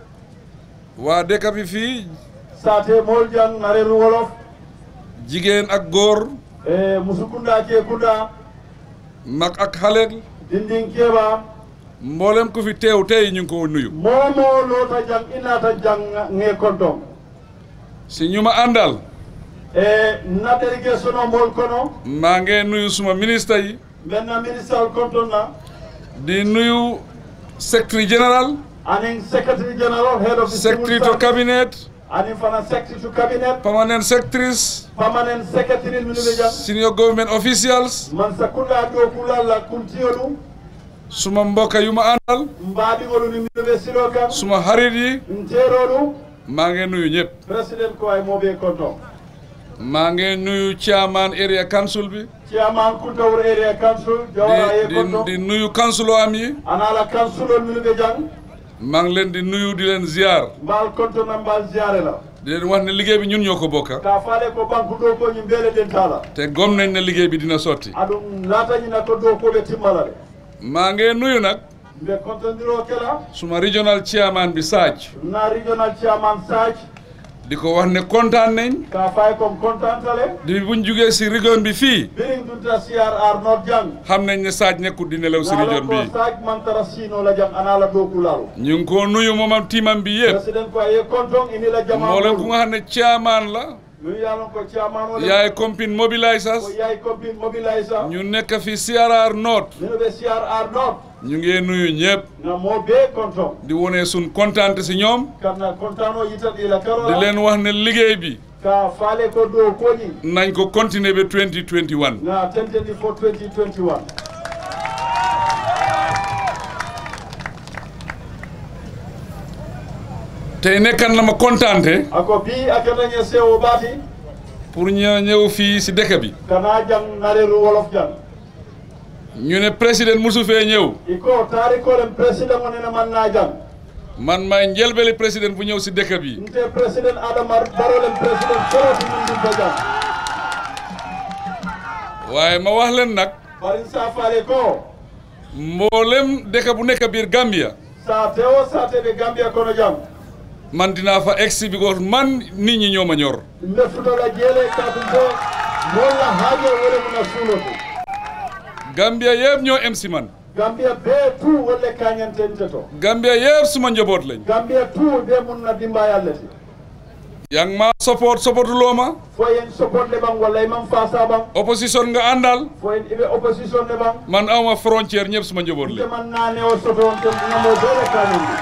waa dëkk bi fii sate mol jang nareru wolof jigéen ak góor e musukunda ke kunda mag ak xale dindin keɓa mboolem ku fi teew tey ñu ngi ko nuyu momo lota jang inata jang nge konton si ñu ma àndal e naɗergue sono mol kono maa ngi nuyu suma ministre yi maintenant ministre konton na di nuyu secrétaire général anin secretary general head of the civil secretary to service, cabinet anin fana secretary to cabinet permanent secretaries permanent secretary minuɓe jang senior government officials man sakkuɗa dow kulalla kuntiyolu suma mbokk yu ma àndal mbaɗigolu ni minuɓe silo kan suma xarit yi nteroɗu maa ngi nuyu ñëpp président ko ay moɓe konton maa ngi nuyu chairman area council bi chairman kuntawur area council jawara ye di konton di di nuyu councilor am yi anala councilol minuɓe jang maa ngi leen di nuyu di leen ziar mbal kontona mbal ziare la di leen wax ne liggéey bi ñun ñoo ko bokka ka faale ko banque dow koñi mbele den tala te gom nañ ne liggéey bi dina sotti aɗum latañina ko dow koɓe timmala de maa ngi nuyu nag mbe contondiro kela suma regional chairman bi Sadj na regional chairman saj di ko wax ne kontaan nañ ka fay kom contantale di buñ jugee si région bi fii birin dunta crr nord jang xam nañ ne Sadj nekkul di nelaw si région ko bi saj mantara sino la jang anala dow kulalo ñu ngi ko nuyu moomam tiimam bi yëpp président ko aye konton inila jama mboolem ku nga xam ne chairman la mi yalon ko chairman o yaay compine mobilisers ko yaay combine mobilise ñu nekk fi CRR North mino ɓe crr nord ñu ngi nuyu ñëpp na mo be konton di wone sun kontaante si ñoom kamna contano yitat ila di karola leen wax ne liggéey bi ka faale ko dow koñi nañ ko continuer ba 2021 na tentedi fo 2021 tey nekkan na ma kontaante ako bi akatañe sewo ɓaati pour ñu ñëw fii si dëkk bi kana jang nareru wolof jang ñu ne président musu fee ñëw iko taarikolen président onene man na jang man may njëlbeli président bu ñëw si dëkk bi nte président adama barolen président soroti min ɗum ba jang waaye ma wax leen nag barin sa faale ko mboolem dëkk bu nekk biir Gambia sa tewo sateɓe gambia kono jang man dinaa fa egsi because man nit ñi ñoo ma ñor mbe futola jeele katum to molla haajo wole muna suuloto Gambia yëpp ñoo em si man gambia bee tout wolle kañantente to Gambia yëpp suma njaboot lañ gambia tout be mun na dimbayalleti yaa ngi ma support supportuloo ma fo yen support le ɓan walla imam fasa ɓan opposition nga àndal fo en iɓe opposition le ɓan man awma frontière ñëpp suma njaboot lañ teman nane o soto on tem ngamo bele kañandi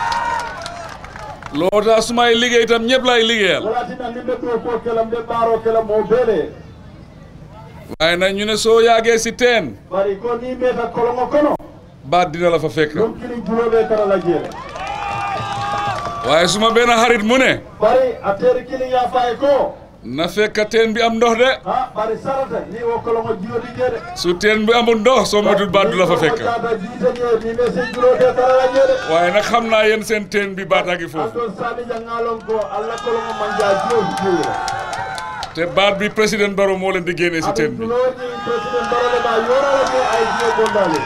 loo tax sumay liggéey itam ñëpp lay liggéeyal walatina nimɓe ɗo ko kelam ɓe ɓaaro kelam o beele waaye nag ñu ne soo yaagee si teen bari ko ni meta kolongo kono baat dina la fa fekk ɗum kini juroɓe kara la jeele waaye suma benn xarit mu ne bari a teri kili yafaye ko na fekk teen bi am ndox de ha bari sarata ni o kolongo jiyoɗi jeeɗe su teen bi amul ndox soo moytul baat du la fa fekk tata jiitanie ni me sen juroɓe kara la jeeɗe waaye nag xam naa yéen seen teen bi baat a ngi foofu anton sami jangalon ko allah kolongo manja jiyo jiyoyira te baat bi président Barrow moo leen di génnee si teen aɗum bi juloji président barole ma yorala ke ay jiyo gondale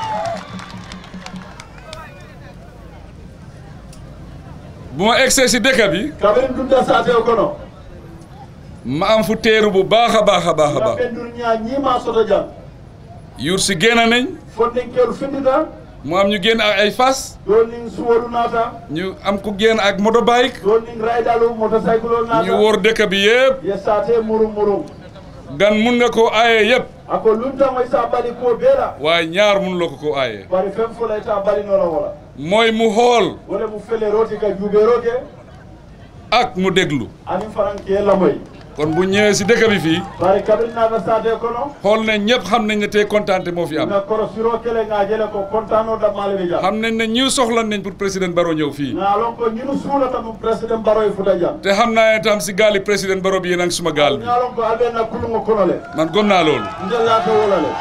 bu ma egsee si dëkk bi kaɓen dunda sate o kono ma am fu teeru bu baax a baax a baax a baax gaɓe dur ña ñima soto jang yuur si génn nañ fondinkeru findita mu am ñu génn ak ay fas ɗon nin suwoɗu naata ñu am ku génn ak motorbike ɗon nin raydalu motocycle o ñu naata wóor dëkk bi yëpp ye sate murum murum gan mun nga koo aaye yëpp ako luntamoy sa bali ko beela waaye ñaar mun la ko koo aaye bari fen folay ta balinola wola mooy mu xool wala mu fele roti ka juuɓeroke ak mu déglu anin faranke lamoy kon bu ñëwee si dëkk bi fii bari kaɓen naata sate kono xool ne ñëpp xam nañ ne tey kontaante moo fi am nga koro siro kele nga jele ko contano dammale ɓe jam xam nañ ne ñiw soxla nañ pour président Barrow ñëw fii ngalon ko ñinu suulata mum président baroye futa jam te xam naa ne tam si gaali président Barrow bi yéen a ngi suma gaal bi ngalon ko alɓe na kulungo kono le man gom naa loolu njellata wola le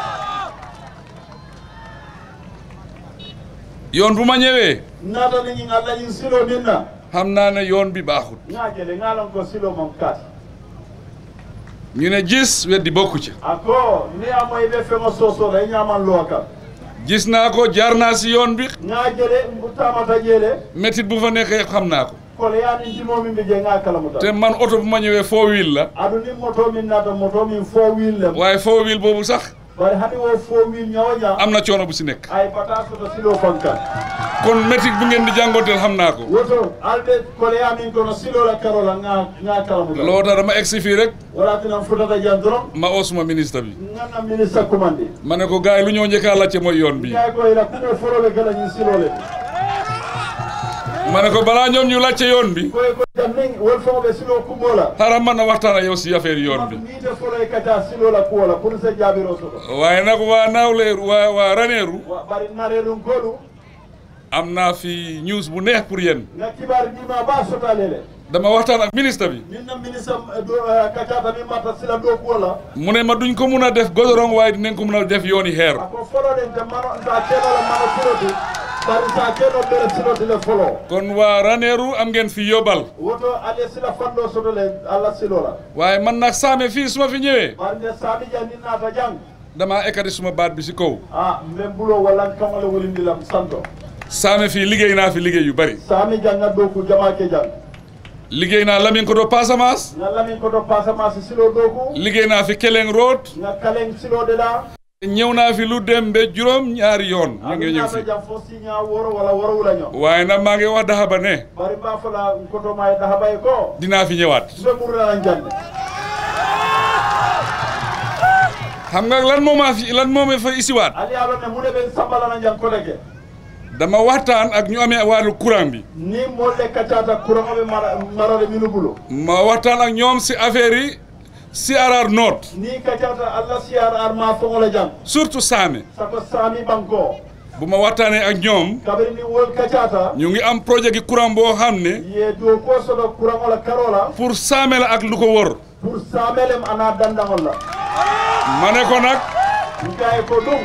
yoon bu ma ñëwee naata ni ñing allah ñin silo nin na xam naa ne yoon bi baaxut nga jele ngalon ko silo mom kat ñu ne gis weddi bokku ci ako ni amoy ɓe feŋo sosola i ñaman luwa kam gis naa ko jaar naa si yoon bi nga jele mbutamata jeele métit bu fa nekkee xam naa ko kole yani ndimomin ɓe je nga kalamuta te man oto bu ma ñëwee foo wiil la aɗu ni moto min nata moto min fo wil lem waaye foo wiil boobu sax bari hani wo fo wil ñawo ña am na coono bu si nekk ay bata soto silo fankan kon métit bu ngeen di jàngoonteel xam naa ko woto alɓe kole yamin kono silola karola nga nga kalamuta loo tax dama egsi fii rek wala tinan futata jan doron ma oo suma ministre bi ganna ministre commandi ma ne ko gars yi lu ñoo njëkkaa lacce mooy yoon bi ñay koyra kumo foroɓe kala ñin silole ma ne ko balaa ñoom ñu lacce yoon bi koye ko jam nin wol fogoɓe silo kumola xaaral man na waxtaan ak yow si affaire yoon bi miite foloye kata silola kuwola pour se jaabiro soto waaye nag waa naawleeru waa waa raneeru wa bari nareɗum koɗum am naa fi news bu neex pour yéen nga kibar ndima ba sotalele dama waxtaan ak ministre bi min na ministre kacata min matta sila ɗo kuwola mu ne ma duñ ko mun a def godorong waaye dinañ ko mun a def yooni xeer ako foloɗen te mano sa kenola mano siloti bari sa keno ɓere siloti le folo kon waa raneeru am ngeen fi yóbbal woto ale sila fanɗo sotole allah silola waaye man nag saame fii su ma fi ñëwee bari nde sami jan ni nata jang damaa ekkati suma baat bi si kaw a mben bulo walla kamole wolindilam santo saame fii liggéey naa fi liggéey yu bari sami janga ɗo ku jamake jang liggéey naa Lamin Koto Passamas nga lamin koto pasamasi silo ɗo ku liggéey naa fi Keleng Road nga kalen silode ɗa ñëw naa fi lu dem ba juróom ñaari yoon ñu ngi ñëw nata fi jam fo signa woro walla woro wulaño waaye nag maa ngi wax daxaba ne bari mba fola kotoma e dahabay ko dinaa fi ñëwaat mbe ɓurɗanan jande xam nga lan moo maa fi lan moo ma fa isiwaat ali alone mune ɓen sambalana jan kodeke dama waxtaan ak ñu amee wàllu courant bi ni molle kaccata courant oɓe marade minu bulo ma waxtaan ak ñoom si affaire yi CRR North ni kaccata allah siyar ar ma fogola jang surtout saame sako sami banko bu ma waxtaanee ak ñoom kabiri ni wol kaccata ñu ngi am projet gi courant boo xam ne ye dow ko soɗo courant ola karola pour saame la ak lu ko wër pour samelem ana dandagol la ma ne ko nag gaye ko ɗum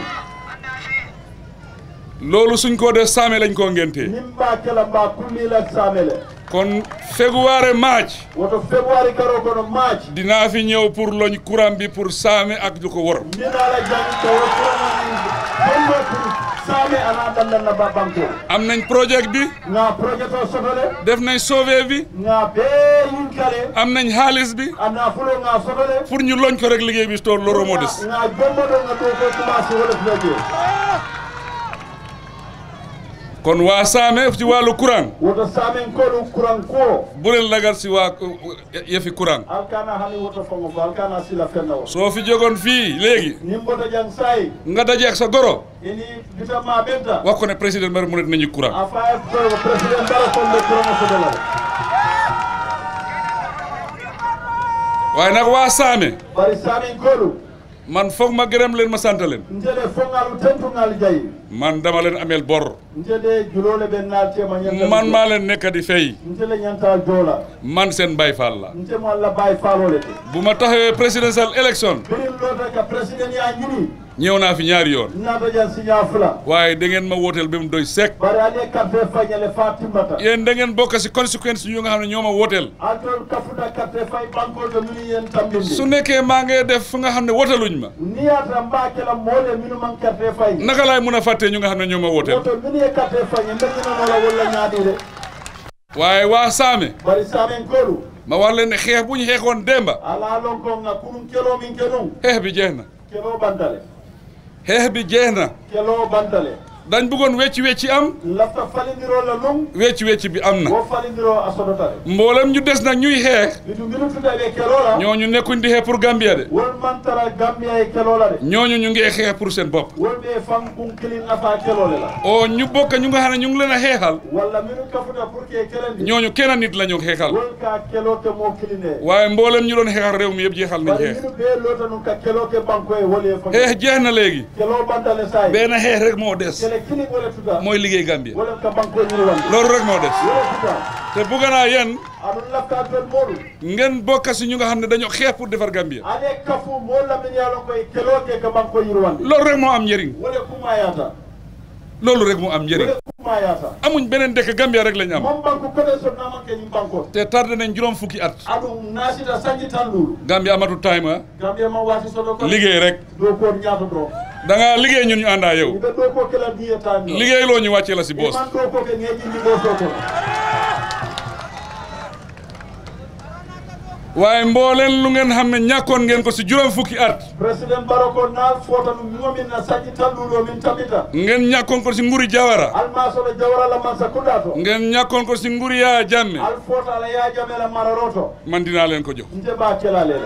loolu suñ ko def saame lañ koo ngéntee nin mba kela mba kullila samele kon février match woto februari karo kono maaci dinaa fi ñëw pour loñ courant bi pour saame ak lu ko wër mbinala jang tawa courant bonno pour same ana dallan na ba banko am nañ projet bi nga projet o sotole def nañ sauvé bi nga be yin kale am nañ xaalis bi ana fulo nga sotole pour ñu loñ ko rek liggéey bi toor loro moo des nga jombo do nga do ko commencé wala fleje kon waa Saame ci wàllu courant woto samen ko ɗum kuran ko bu leen lagal si waa yëfi courant alkana hani woto fongo ko alkana sila fenna o soo fi jógoon fii léegi nimboto jang sayi nga daje ak sa goro ini bitama ɓenta wax ko ne président Barrow mu ne nañu courant a faye ko président dara fonde kurama sotolal waaye nag waa Saame bari samin ko ɗum man foog ma gërëm leen ma sant leen nteɗe fongalu tentugal jayi man dama leen ameel bor nteɗe julole ɓe naltema ñanta man maa leen nekk di fay ntele ñanta joola man seen Baay Faal la ntemo allah baye falole te bu ma taxawee presidential election birin lota ka président ya ñini ñëw naa fi ñaari yoon nato jan signa fula waaye da ngeen ma wooteel ba mu doy sek bari ale carte fañale fa timmata yéen da ngeen bokk si conséquence yu nga xam ne ñoo ma wooteel altol kafuta carte fay bankol to minu yen tambindi su nekkee maa ngi def fu nga xam ne wooteluñ ma niyata mbakela moole minu man carte fay naka laay mun a fàttee ñu nga xam ne ñoo ma wooteel woto minu ye carte fañe mbeñinanola walla ñaaɗire waaye waa Saame bari samen kolu ma wax leen ne xeex bu ñu xeexoon démba ala lon ko nga kunum kelo min kenum xeex bi jeex na kelo bantale xeex bi jeex na kelo bantale dañ bëggoon wecci wecci am lafta falindiro la lum wecci wecci bi am na wo falindiro a sodotale mboolem ñu des nag ñuy xeex bitu minu tuta ɓe kelola ñooñu nekkuñ di xeex pour Gambia de wol man tara gambia e kelola de ñooñu ñu ngi xeex pour seen bopp wol ɓe fan kun kilin nafa kelole la o ñu bokk ñu nga xam ne ñu ngi leen a xeexal walla minu kafuta pour que kelendi ñooñu kenn nit la ñu xeexal wol ka kelo ke mo kiline waaye mboolem ñu doon xeexal réew mi yëpp jeexal nañ bari xeex minu ɓe lota num ka kelo ke banko e woli e fa xeex jeex na léegi kelo bantale say benn xeex rek moo des kele kilin wole tuta mooy liggéey Gambia wole ka banko ñiri wande loolu rek moo des wole tuta te bugg naa yéen aɗum lafta ton moɗum ngeen bokk si ñu nga xam ne dañoo xeex pour defar Gambia ale kafu mo lamin yalon koye kelo ke ka banko ñiri wande loolu rek moo am njëriñ wole kumayata loolu rek moo am njëriñ wole kumayata amuñ beneen dëkk Gambia rek lañ am mon banque koɗe sotnamanke ñim banko te tardé nañ juróom fukki at aɗum nasita sañi tan lulu Gambia amatu time ah gambia ma wati soɗo ko liggéey rek dow ko ñaato ɗo da ngaa liggéey ñun ñu àndaa yow ɓe ɗo ko kela diye tan liggéey loo ñu wàccee la si boos man ɗo ko ke ŋeƴindi ɗo soto waaye mbooleen lu ngeen xam ne ñàkkoon ngeen ko si juróom fukki at président baro ko naal fota ɗum mimomin na sañi tan luɗo min tamita ngeen ñàkkoon ko si nguri Jawara alma soɗo jawrala man sakkuɗa to ngeen ñàkkoon ko si nguri Yaya Jammeh al fota ala yajamela mararoto man dinaa leen ko jox nte ba kelalela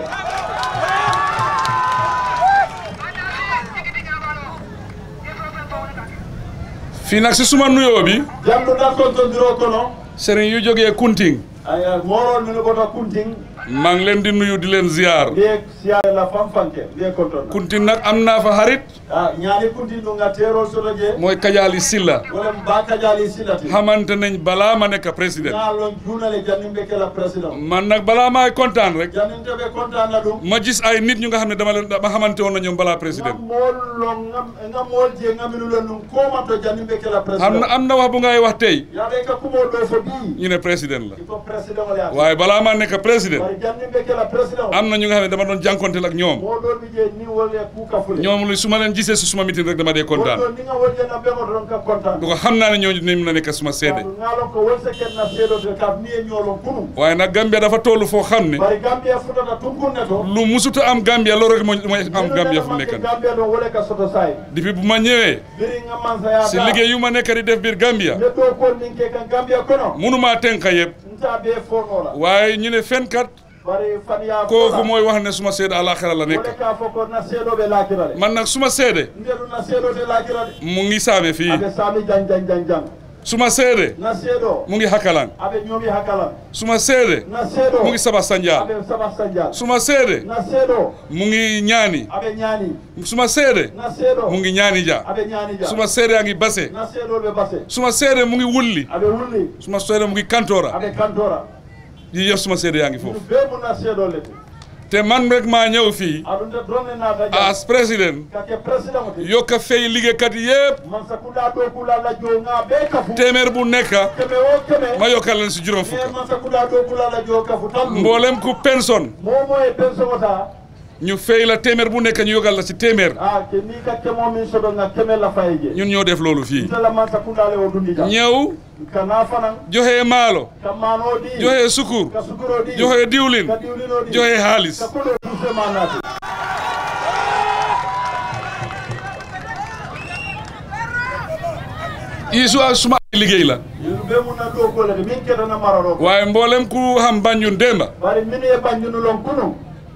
fii nag si suma nuyoo bi janduɗan kontodiro kono sëriñ yu jógee Kunting aya morol mino ɓoto kunting maa ngi leen di nuyu di leen ziar mbiye siyare la fanfanke mbiye kontonna Kunting nag am naa fa xarit a ñaani kunting ɗum ga terol soto je mooy Kajaali Silla wala ba kadiali silati xamante nañ balaa ma nekk président naalon juunale jannimɓe kela président man nag balaa maay kontaan rek janninteɓe contana ɗum ma gis ay nit ñu nga xam ne dama leen dama xamante woon na ñoom balaa président ngam moollo ngam ngam moolje ngaminulen ɗum komanto jannimɓe kela am président na am na wax bu ngay wax tey yaɓe ka kumo ɗo so ɓi ñu ne président la il faut président ole ata waaye balaa maa nekk président bari jannimɓe kela président am na ñu nga xam ne dama doon jànkonteel ak ñoom moɗon je ni wolle kuuka fule ñoom lu su ma leen gisee si suma meeting rek dama dee kontaan wonɗon ni nga woljena ɓegoto ɗon ka contant du ko xam naa ne ñooñu dinañ mën a nekk suma seede ngalon ko won seketna seeɗote kam ni e ñoolon kunum waaye nag Gambia dafa toll foo xam ne bari gambia futata tunkunne to lu musuta am Gambia loolu rek mooy mooy am Gambia fu mu nekk nii gambia ɗon wole ka soto sayi depuis bu ma ñëwee biri ngamansayata si liggéey yu ma nekk di def biir Gambia neɗɗo kon nin ke kan gambia kono munumaa tenka yëpp nta be fonola waaye ñu ne fenkat bari fanya kooku mooy wax ne suma seede alaxira la nekk wole ka fo ko na seeɗoɓe laakira de man nag suma seede ndeɗu na seeɗote laakira de mu ngi saame fii aɓe saami jan jan jan jan suma seede na seeɗo mu ngi Hakalang aɓe ñoomi hakalan suma seede na seeɗo mu ngi Saba Sanjal aɓe saba sandial suma seede na seeɗo mu ngi ñaani aɓe ñaani suma seede na seeɗo mu ngi ñaani ja aɓe ñaani ja suma seede a ngi base na seeɗoɓe base suma seede mu ngi wulli aɓe wulli suma seede mu ngi kantora aɓe kantora yi yëpp suma seede yaa ngi ɗum foofu be mu na seeɗole te te man rek maa ñëw fii aɗum de donne naata ja as président kake président te yokka fay liggéeykat yëpp man sakunda ɗo kulalla jo nga ɓe kafu téeméer bu nekk keme o keme ma yokkal leen si juróom e fukk man sakunda ɗo kulalla jo kafu tan mboolem ku pension momo e pension ota ñu fay la téeméer bu nekk ñu yogal la ci téeméer ah ke ni ka kemo min soɗo nga keme la faye je ñun ñoo def loolu fii ntela man sakundale o dundi jam ñëw kana fanan joxe maalo ka mano di joxe sukur ka sukuro di joxe diwlin ka diwlino di joxe xaalis ka kolo duse manati yi su suma ay liggéey la yinu be mun na do ko le min kedana mararo waaye mboolem ku xam Banjul démba bari min e banjunu lon kunu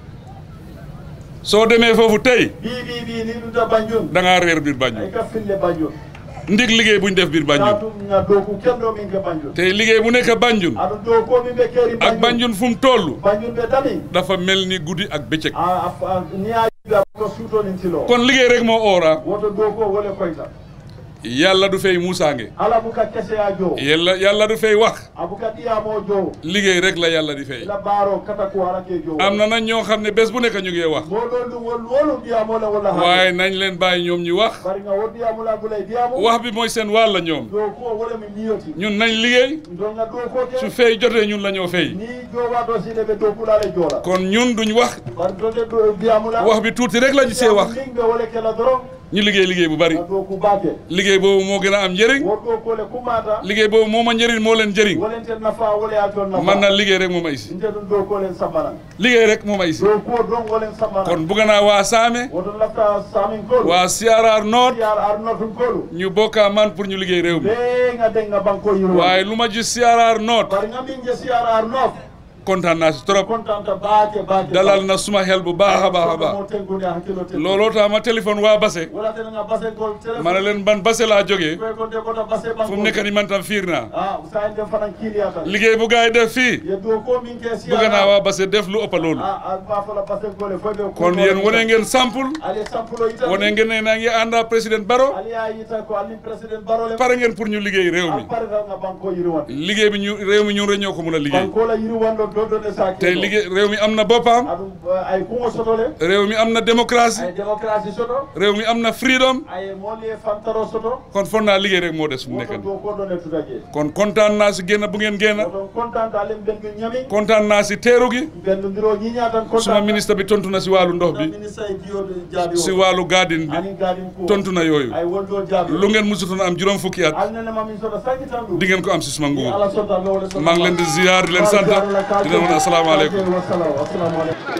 soo demee foofu tey bi bi bi ni ɗum ta banjun da ngaa réer biir Banjul ay ka fille banjun ndig liggéey buñ def biir Banjul ɗum nga do ku kendo min ke banjun te liggéey bu nekk Banjul aɗum do ko min ɓe keeri ak Banjul fu mu toll banjun ɓe dami dafa mel ni guddi ak bëccëg a a- ni a yiɓe ko suutonin tilo kon liggéey rek moo oora woto do ko wole koyta yàlla du fay muusaange ala buka keseya jo yàlla yàlla du fay wax abuka ɗiyamo jo liggéey rek la yàlla di fay ila baaro kata ko arake jo am na nag ñoo xam ne bés bu nekk ñu ngi wax moɗon ɗum wol wolum ɗiyamola walla ha waaye nañ leen bàyyi ñoom ñu wax bari nga wo ɗiyamola gulay ɗiyamo wax bi mooy seen wàll ñoom do ko wole mi niyoti ñun nañ liggéey don nga do ko su ke fay jotee ñun la ñoo fay ni jowato sine ɓe do kulale jola kon ñun duñ wax bari donde ɗo ɗiyamula wax bi tuuti rek lañu see wax ɓe wole kela doron ñu liggéey liggéey bu bari nga do ku bake liggéey boobu moo gën a am njëriñ woɗɗo kole kumata liggéey boobu moo ma njëriñ moo leen njëriñ wolenten nafa wole a toon nafa man na liggéey rek moo ma isi nte ɗum do kolen sambanan liggéey rek moo ma isi do ko don wolen sambanan kon bugg naa waa Saame woto lafta samin kolu waa CRR Nord yar arnotum kolu ñu bokkaa man pour ñu liggéey réew mi ɓe nga den nga banko yiro waaye lu ma gis CRR Nord bari nga min je siyar arnof kontaan naa si trop contanta baake baake dalal na suma xel bu baax a baax a baax mo tengude hakkilo ten looloo tax ma téléphone waa Basse wala ten nga base gol téléphone ma ne leen ban Basse laa jógee koy ko de kota base banko fu mu nekk ni man tam fiir naa ah sa en fanan kiliya tan liggéey bu gars yi def fii ye do ko min ke siyar bëgg naa waa Basse def lu ëpp loolu ah ah ba fala base gol fo be kon yéen wane ngeen sample ali sampulo ita wane ngeen ne naa ngi ànd ak président Barrow ali ya yita ko ali president barole pare ngeen pour ñu liggéey réew mi pare nga banko yiro wan liggéey bi ñu réew mi ñun rek ñoo ko mën a liggéey banko la yiro wan do do do ne sa te liggéey réew mi am na boppam aɗum ay kuŋo sotole réew mi am na démocratie ay démocratie soto réew mi am na freedom ay mooli e fantaro soto kon foog naa liggéey rek moo des fu mu nekk woto nii do ko ɗon e tutake kon kontaan naa si génn bu ngeen génn oɗon contante alen ɓendu ñami kontaan naa si teeru gi ɓendodiro ñiña tan suma ministre bi tontu na si wàllu ndox bi ministre e jiyoɗo jaabi si o wàllu garden bi anin gadin ko tontu na yooyu ay wonɗo jaabi lu ngeen musutoon am juróom fukki at alnenema min soto sanki tan ɗum di ngeen ko am si suma nguur ala sonta lowle soto maa ngi leen di ziyaar di leen sant di leen wax asalaamaaleykum wassalam assalamu aleykum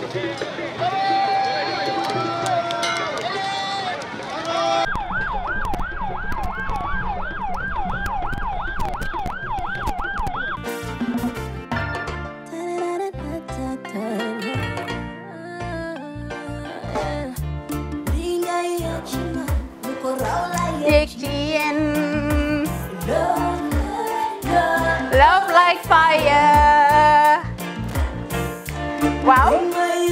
Diction. Love like fire. Wow.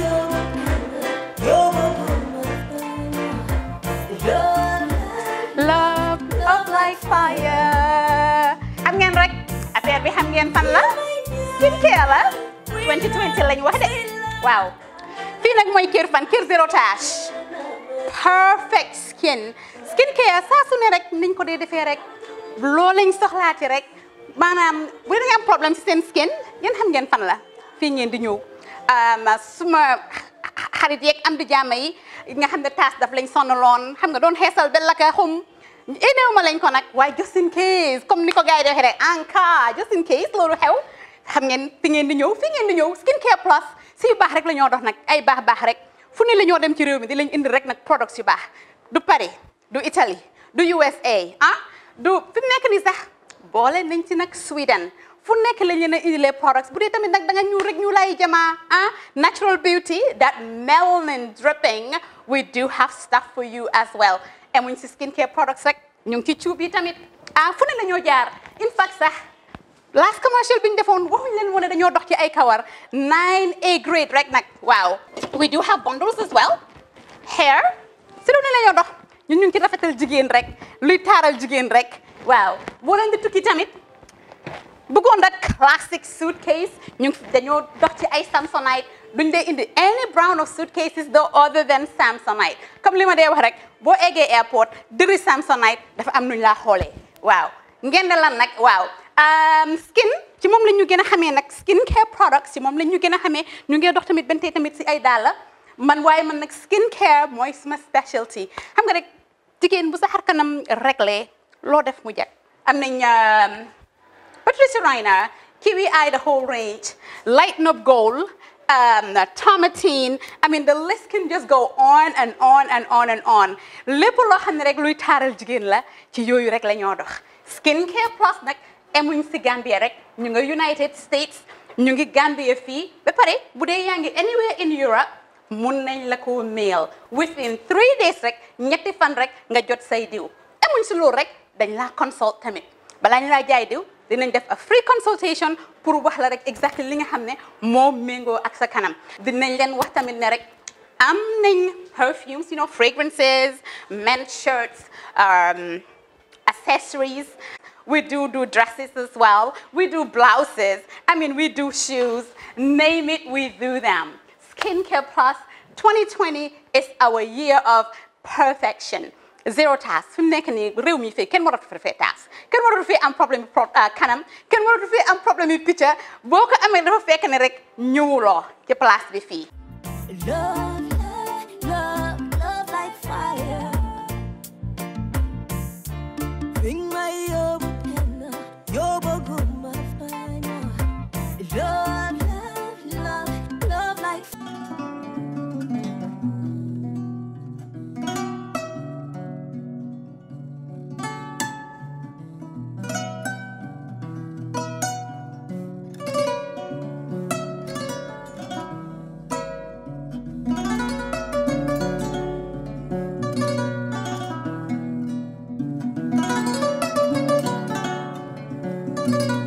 Love, love like fire. xam ngeen rek affaire bi xam ngeen fan la skincare la 2020 lañ wax de waaw fii nag mooy kër fan kër zero tache perfect skin skincare saa su ne rek niñ ko dee defee rek loo lañ soxlaati rek maanaam bu dee da nga am problème ci seen skin yéen xam ngeen fan la fii ngeen di ñëw suma xarit yeeg am di jàmm yi nga xam ne taas daf lañ sonaloon xam nga doon xeesal ba la ka xum éneew ma lañ ko nag waaye just in case comme ni ko gars yi di waxee rek en cas just in case loolu xew xam ngeen fi ngeen di ñëw fi ngeen di ñëw skincare plus si yu baax rek la ñoo dox nag ay baax baax rek fu ne la ñoo dem ci réew mi di lañ indi rek nag products yu baax du Paris du Italie du USA ah du fi mu nekk nii sax boole nañ ci nag Sweden fu nekk lañ leen a indilee products bu dee tamit nag da nga ñuul rek ñu lay jamaa ah natural beauty that melanin dripping we do have stuff for you as well emuñ si skincare products rek ñu ngi ci cuub yi tamit ah fu ne la ñoo jaar in fact sax last commercial bi ñu defoon waxuñ leen woon ne dañoo dox ci ay kawar 9A grade rek nag waaw we do have bundles as well hair si lu ne la ñoo dox ñun ñu ngi ci rafetal jigéen rek luy taaral jigéen rek waaw boo leen di tukki tamit bëggoon rek classic suitcase ñu ngi dañoo dox ci ay samsonite duñ dee indi any brand of suitcases though other than samsonite comme li ma dee wax rek boo eggee airport dëri samsonite dafa am nuñ laa xoolee waaw ngeen ne lan nag waaw skin ci moom la ñu gën a xamee nag skin care products ci moom la ñu gën a xamee ñu ngi dox tamit bentee tamit si ay dàlla man waaye man nag skin care mooy suma specialty xam nga rek jigéen bu sa xar kanam réglé loo def mu jag am nañ Patricia Reiner Kiwi Eye the whole range Lighten Up Gold um, Tomatine I mean the list can just go on and on and on and on lépp loo xam ne rek luy taaral jigéen la ci yooyu rek la ñoo dox skin care plus nag emuñ si Gambia rek ñu nga United States ñu ngi Gambia fii ba pare bu dee yaa ngi anywhere in Europe mun nañ la ko mail within three days rek ñetti fan rek nga jot say diw emuñ si loolu rek dañ laa consult tamit balaa ñu laa jaay diw dinañ def a free consultation pour wax la rek exactly li nga xam ne moo méngoo ak sa kanam dinañ leen wax tamit ne rek am nañ perfumes you know fragrances men's shirts um, accessories we do do dresses as well we do blouses I mean we do shoes name it we do them Skincare Plus 2020 is our year of perfection zero task fi mu nekk nii réew mi fii kenn waratu fi fee task kenn waratu fi am problème pro kanam kenn waratu fi am problème yu picca boo ko amee dafa fekk ne rek ñëwuloo ci place bi fii. Love, love, love, love like fire. Bring my yobo penna, yobo guma fire. Love, love, love, love like fire.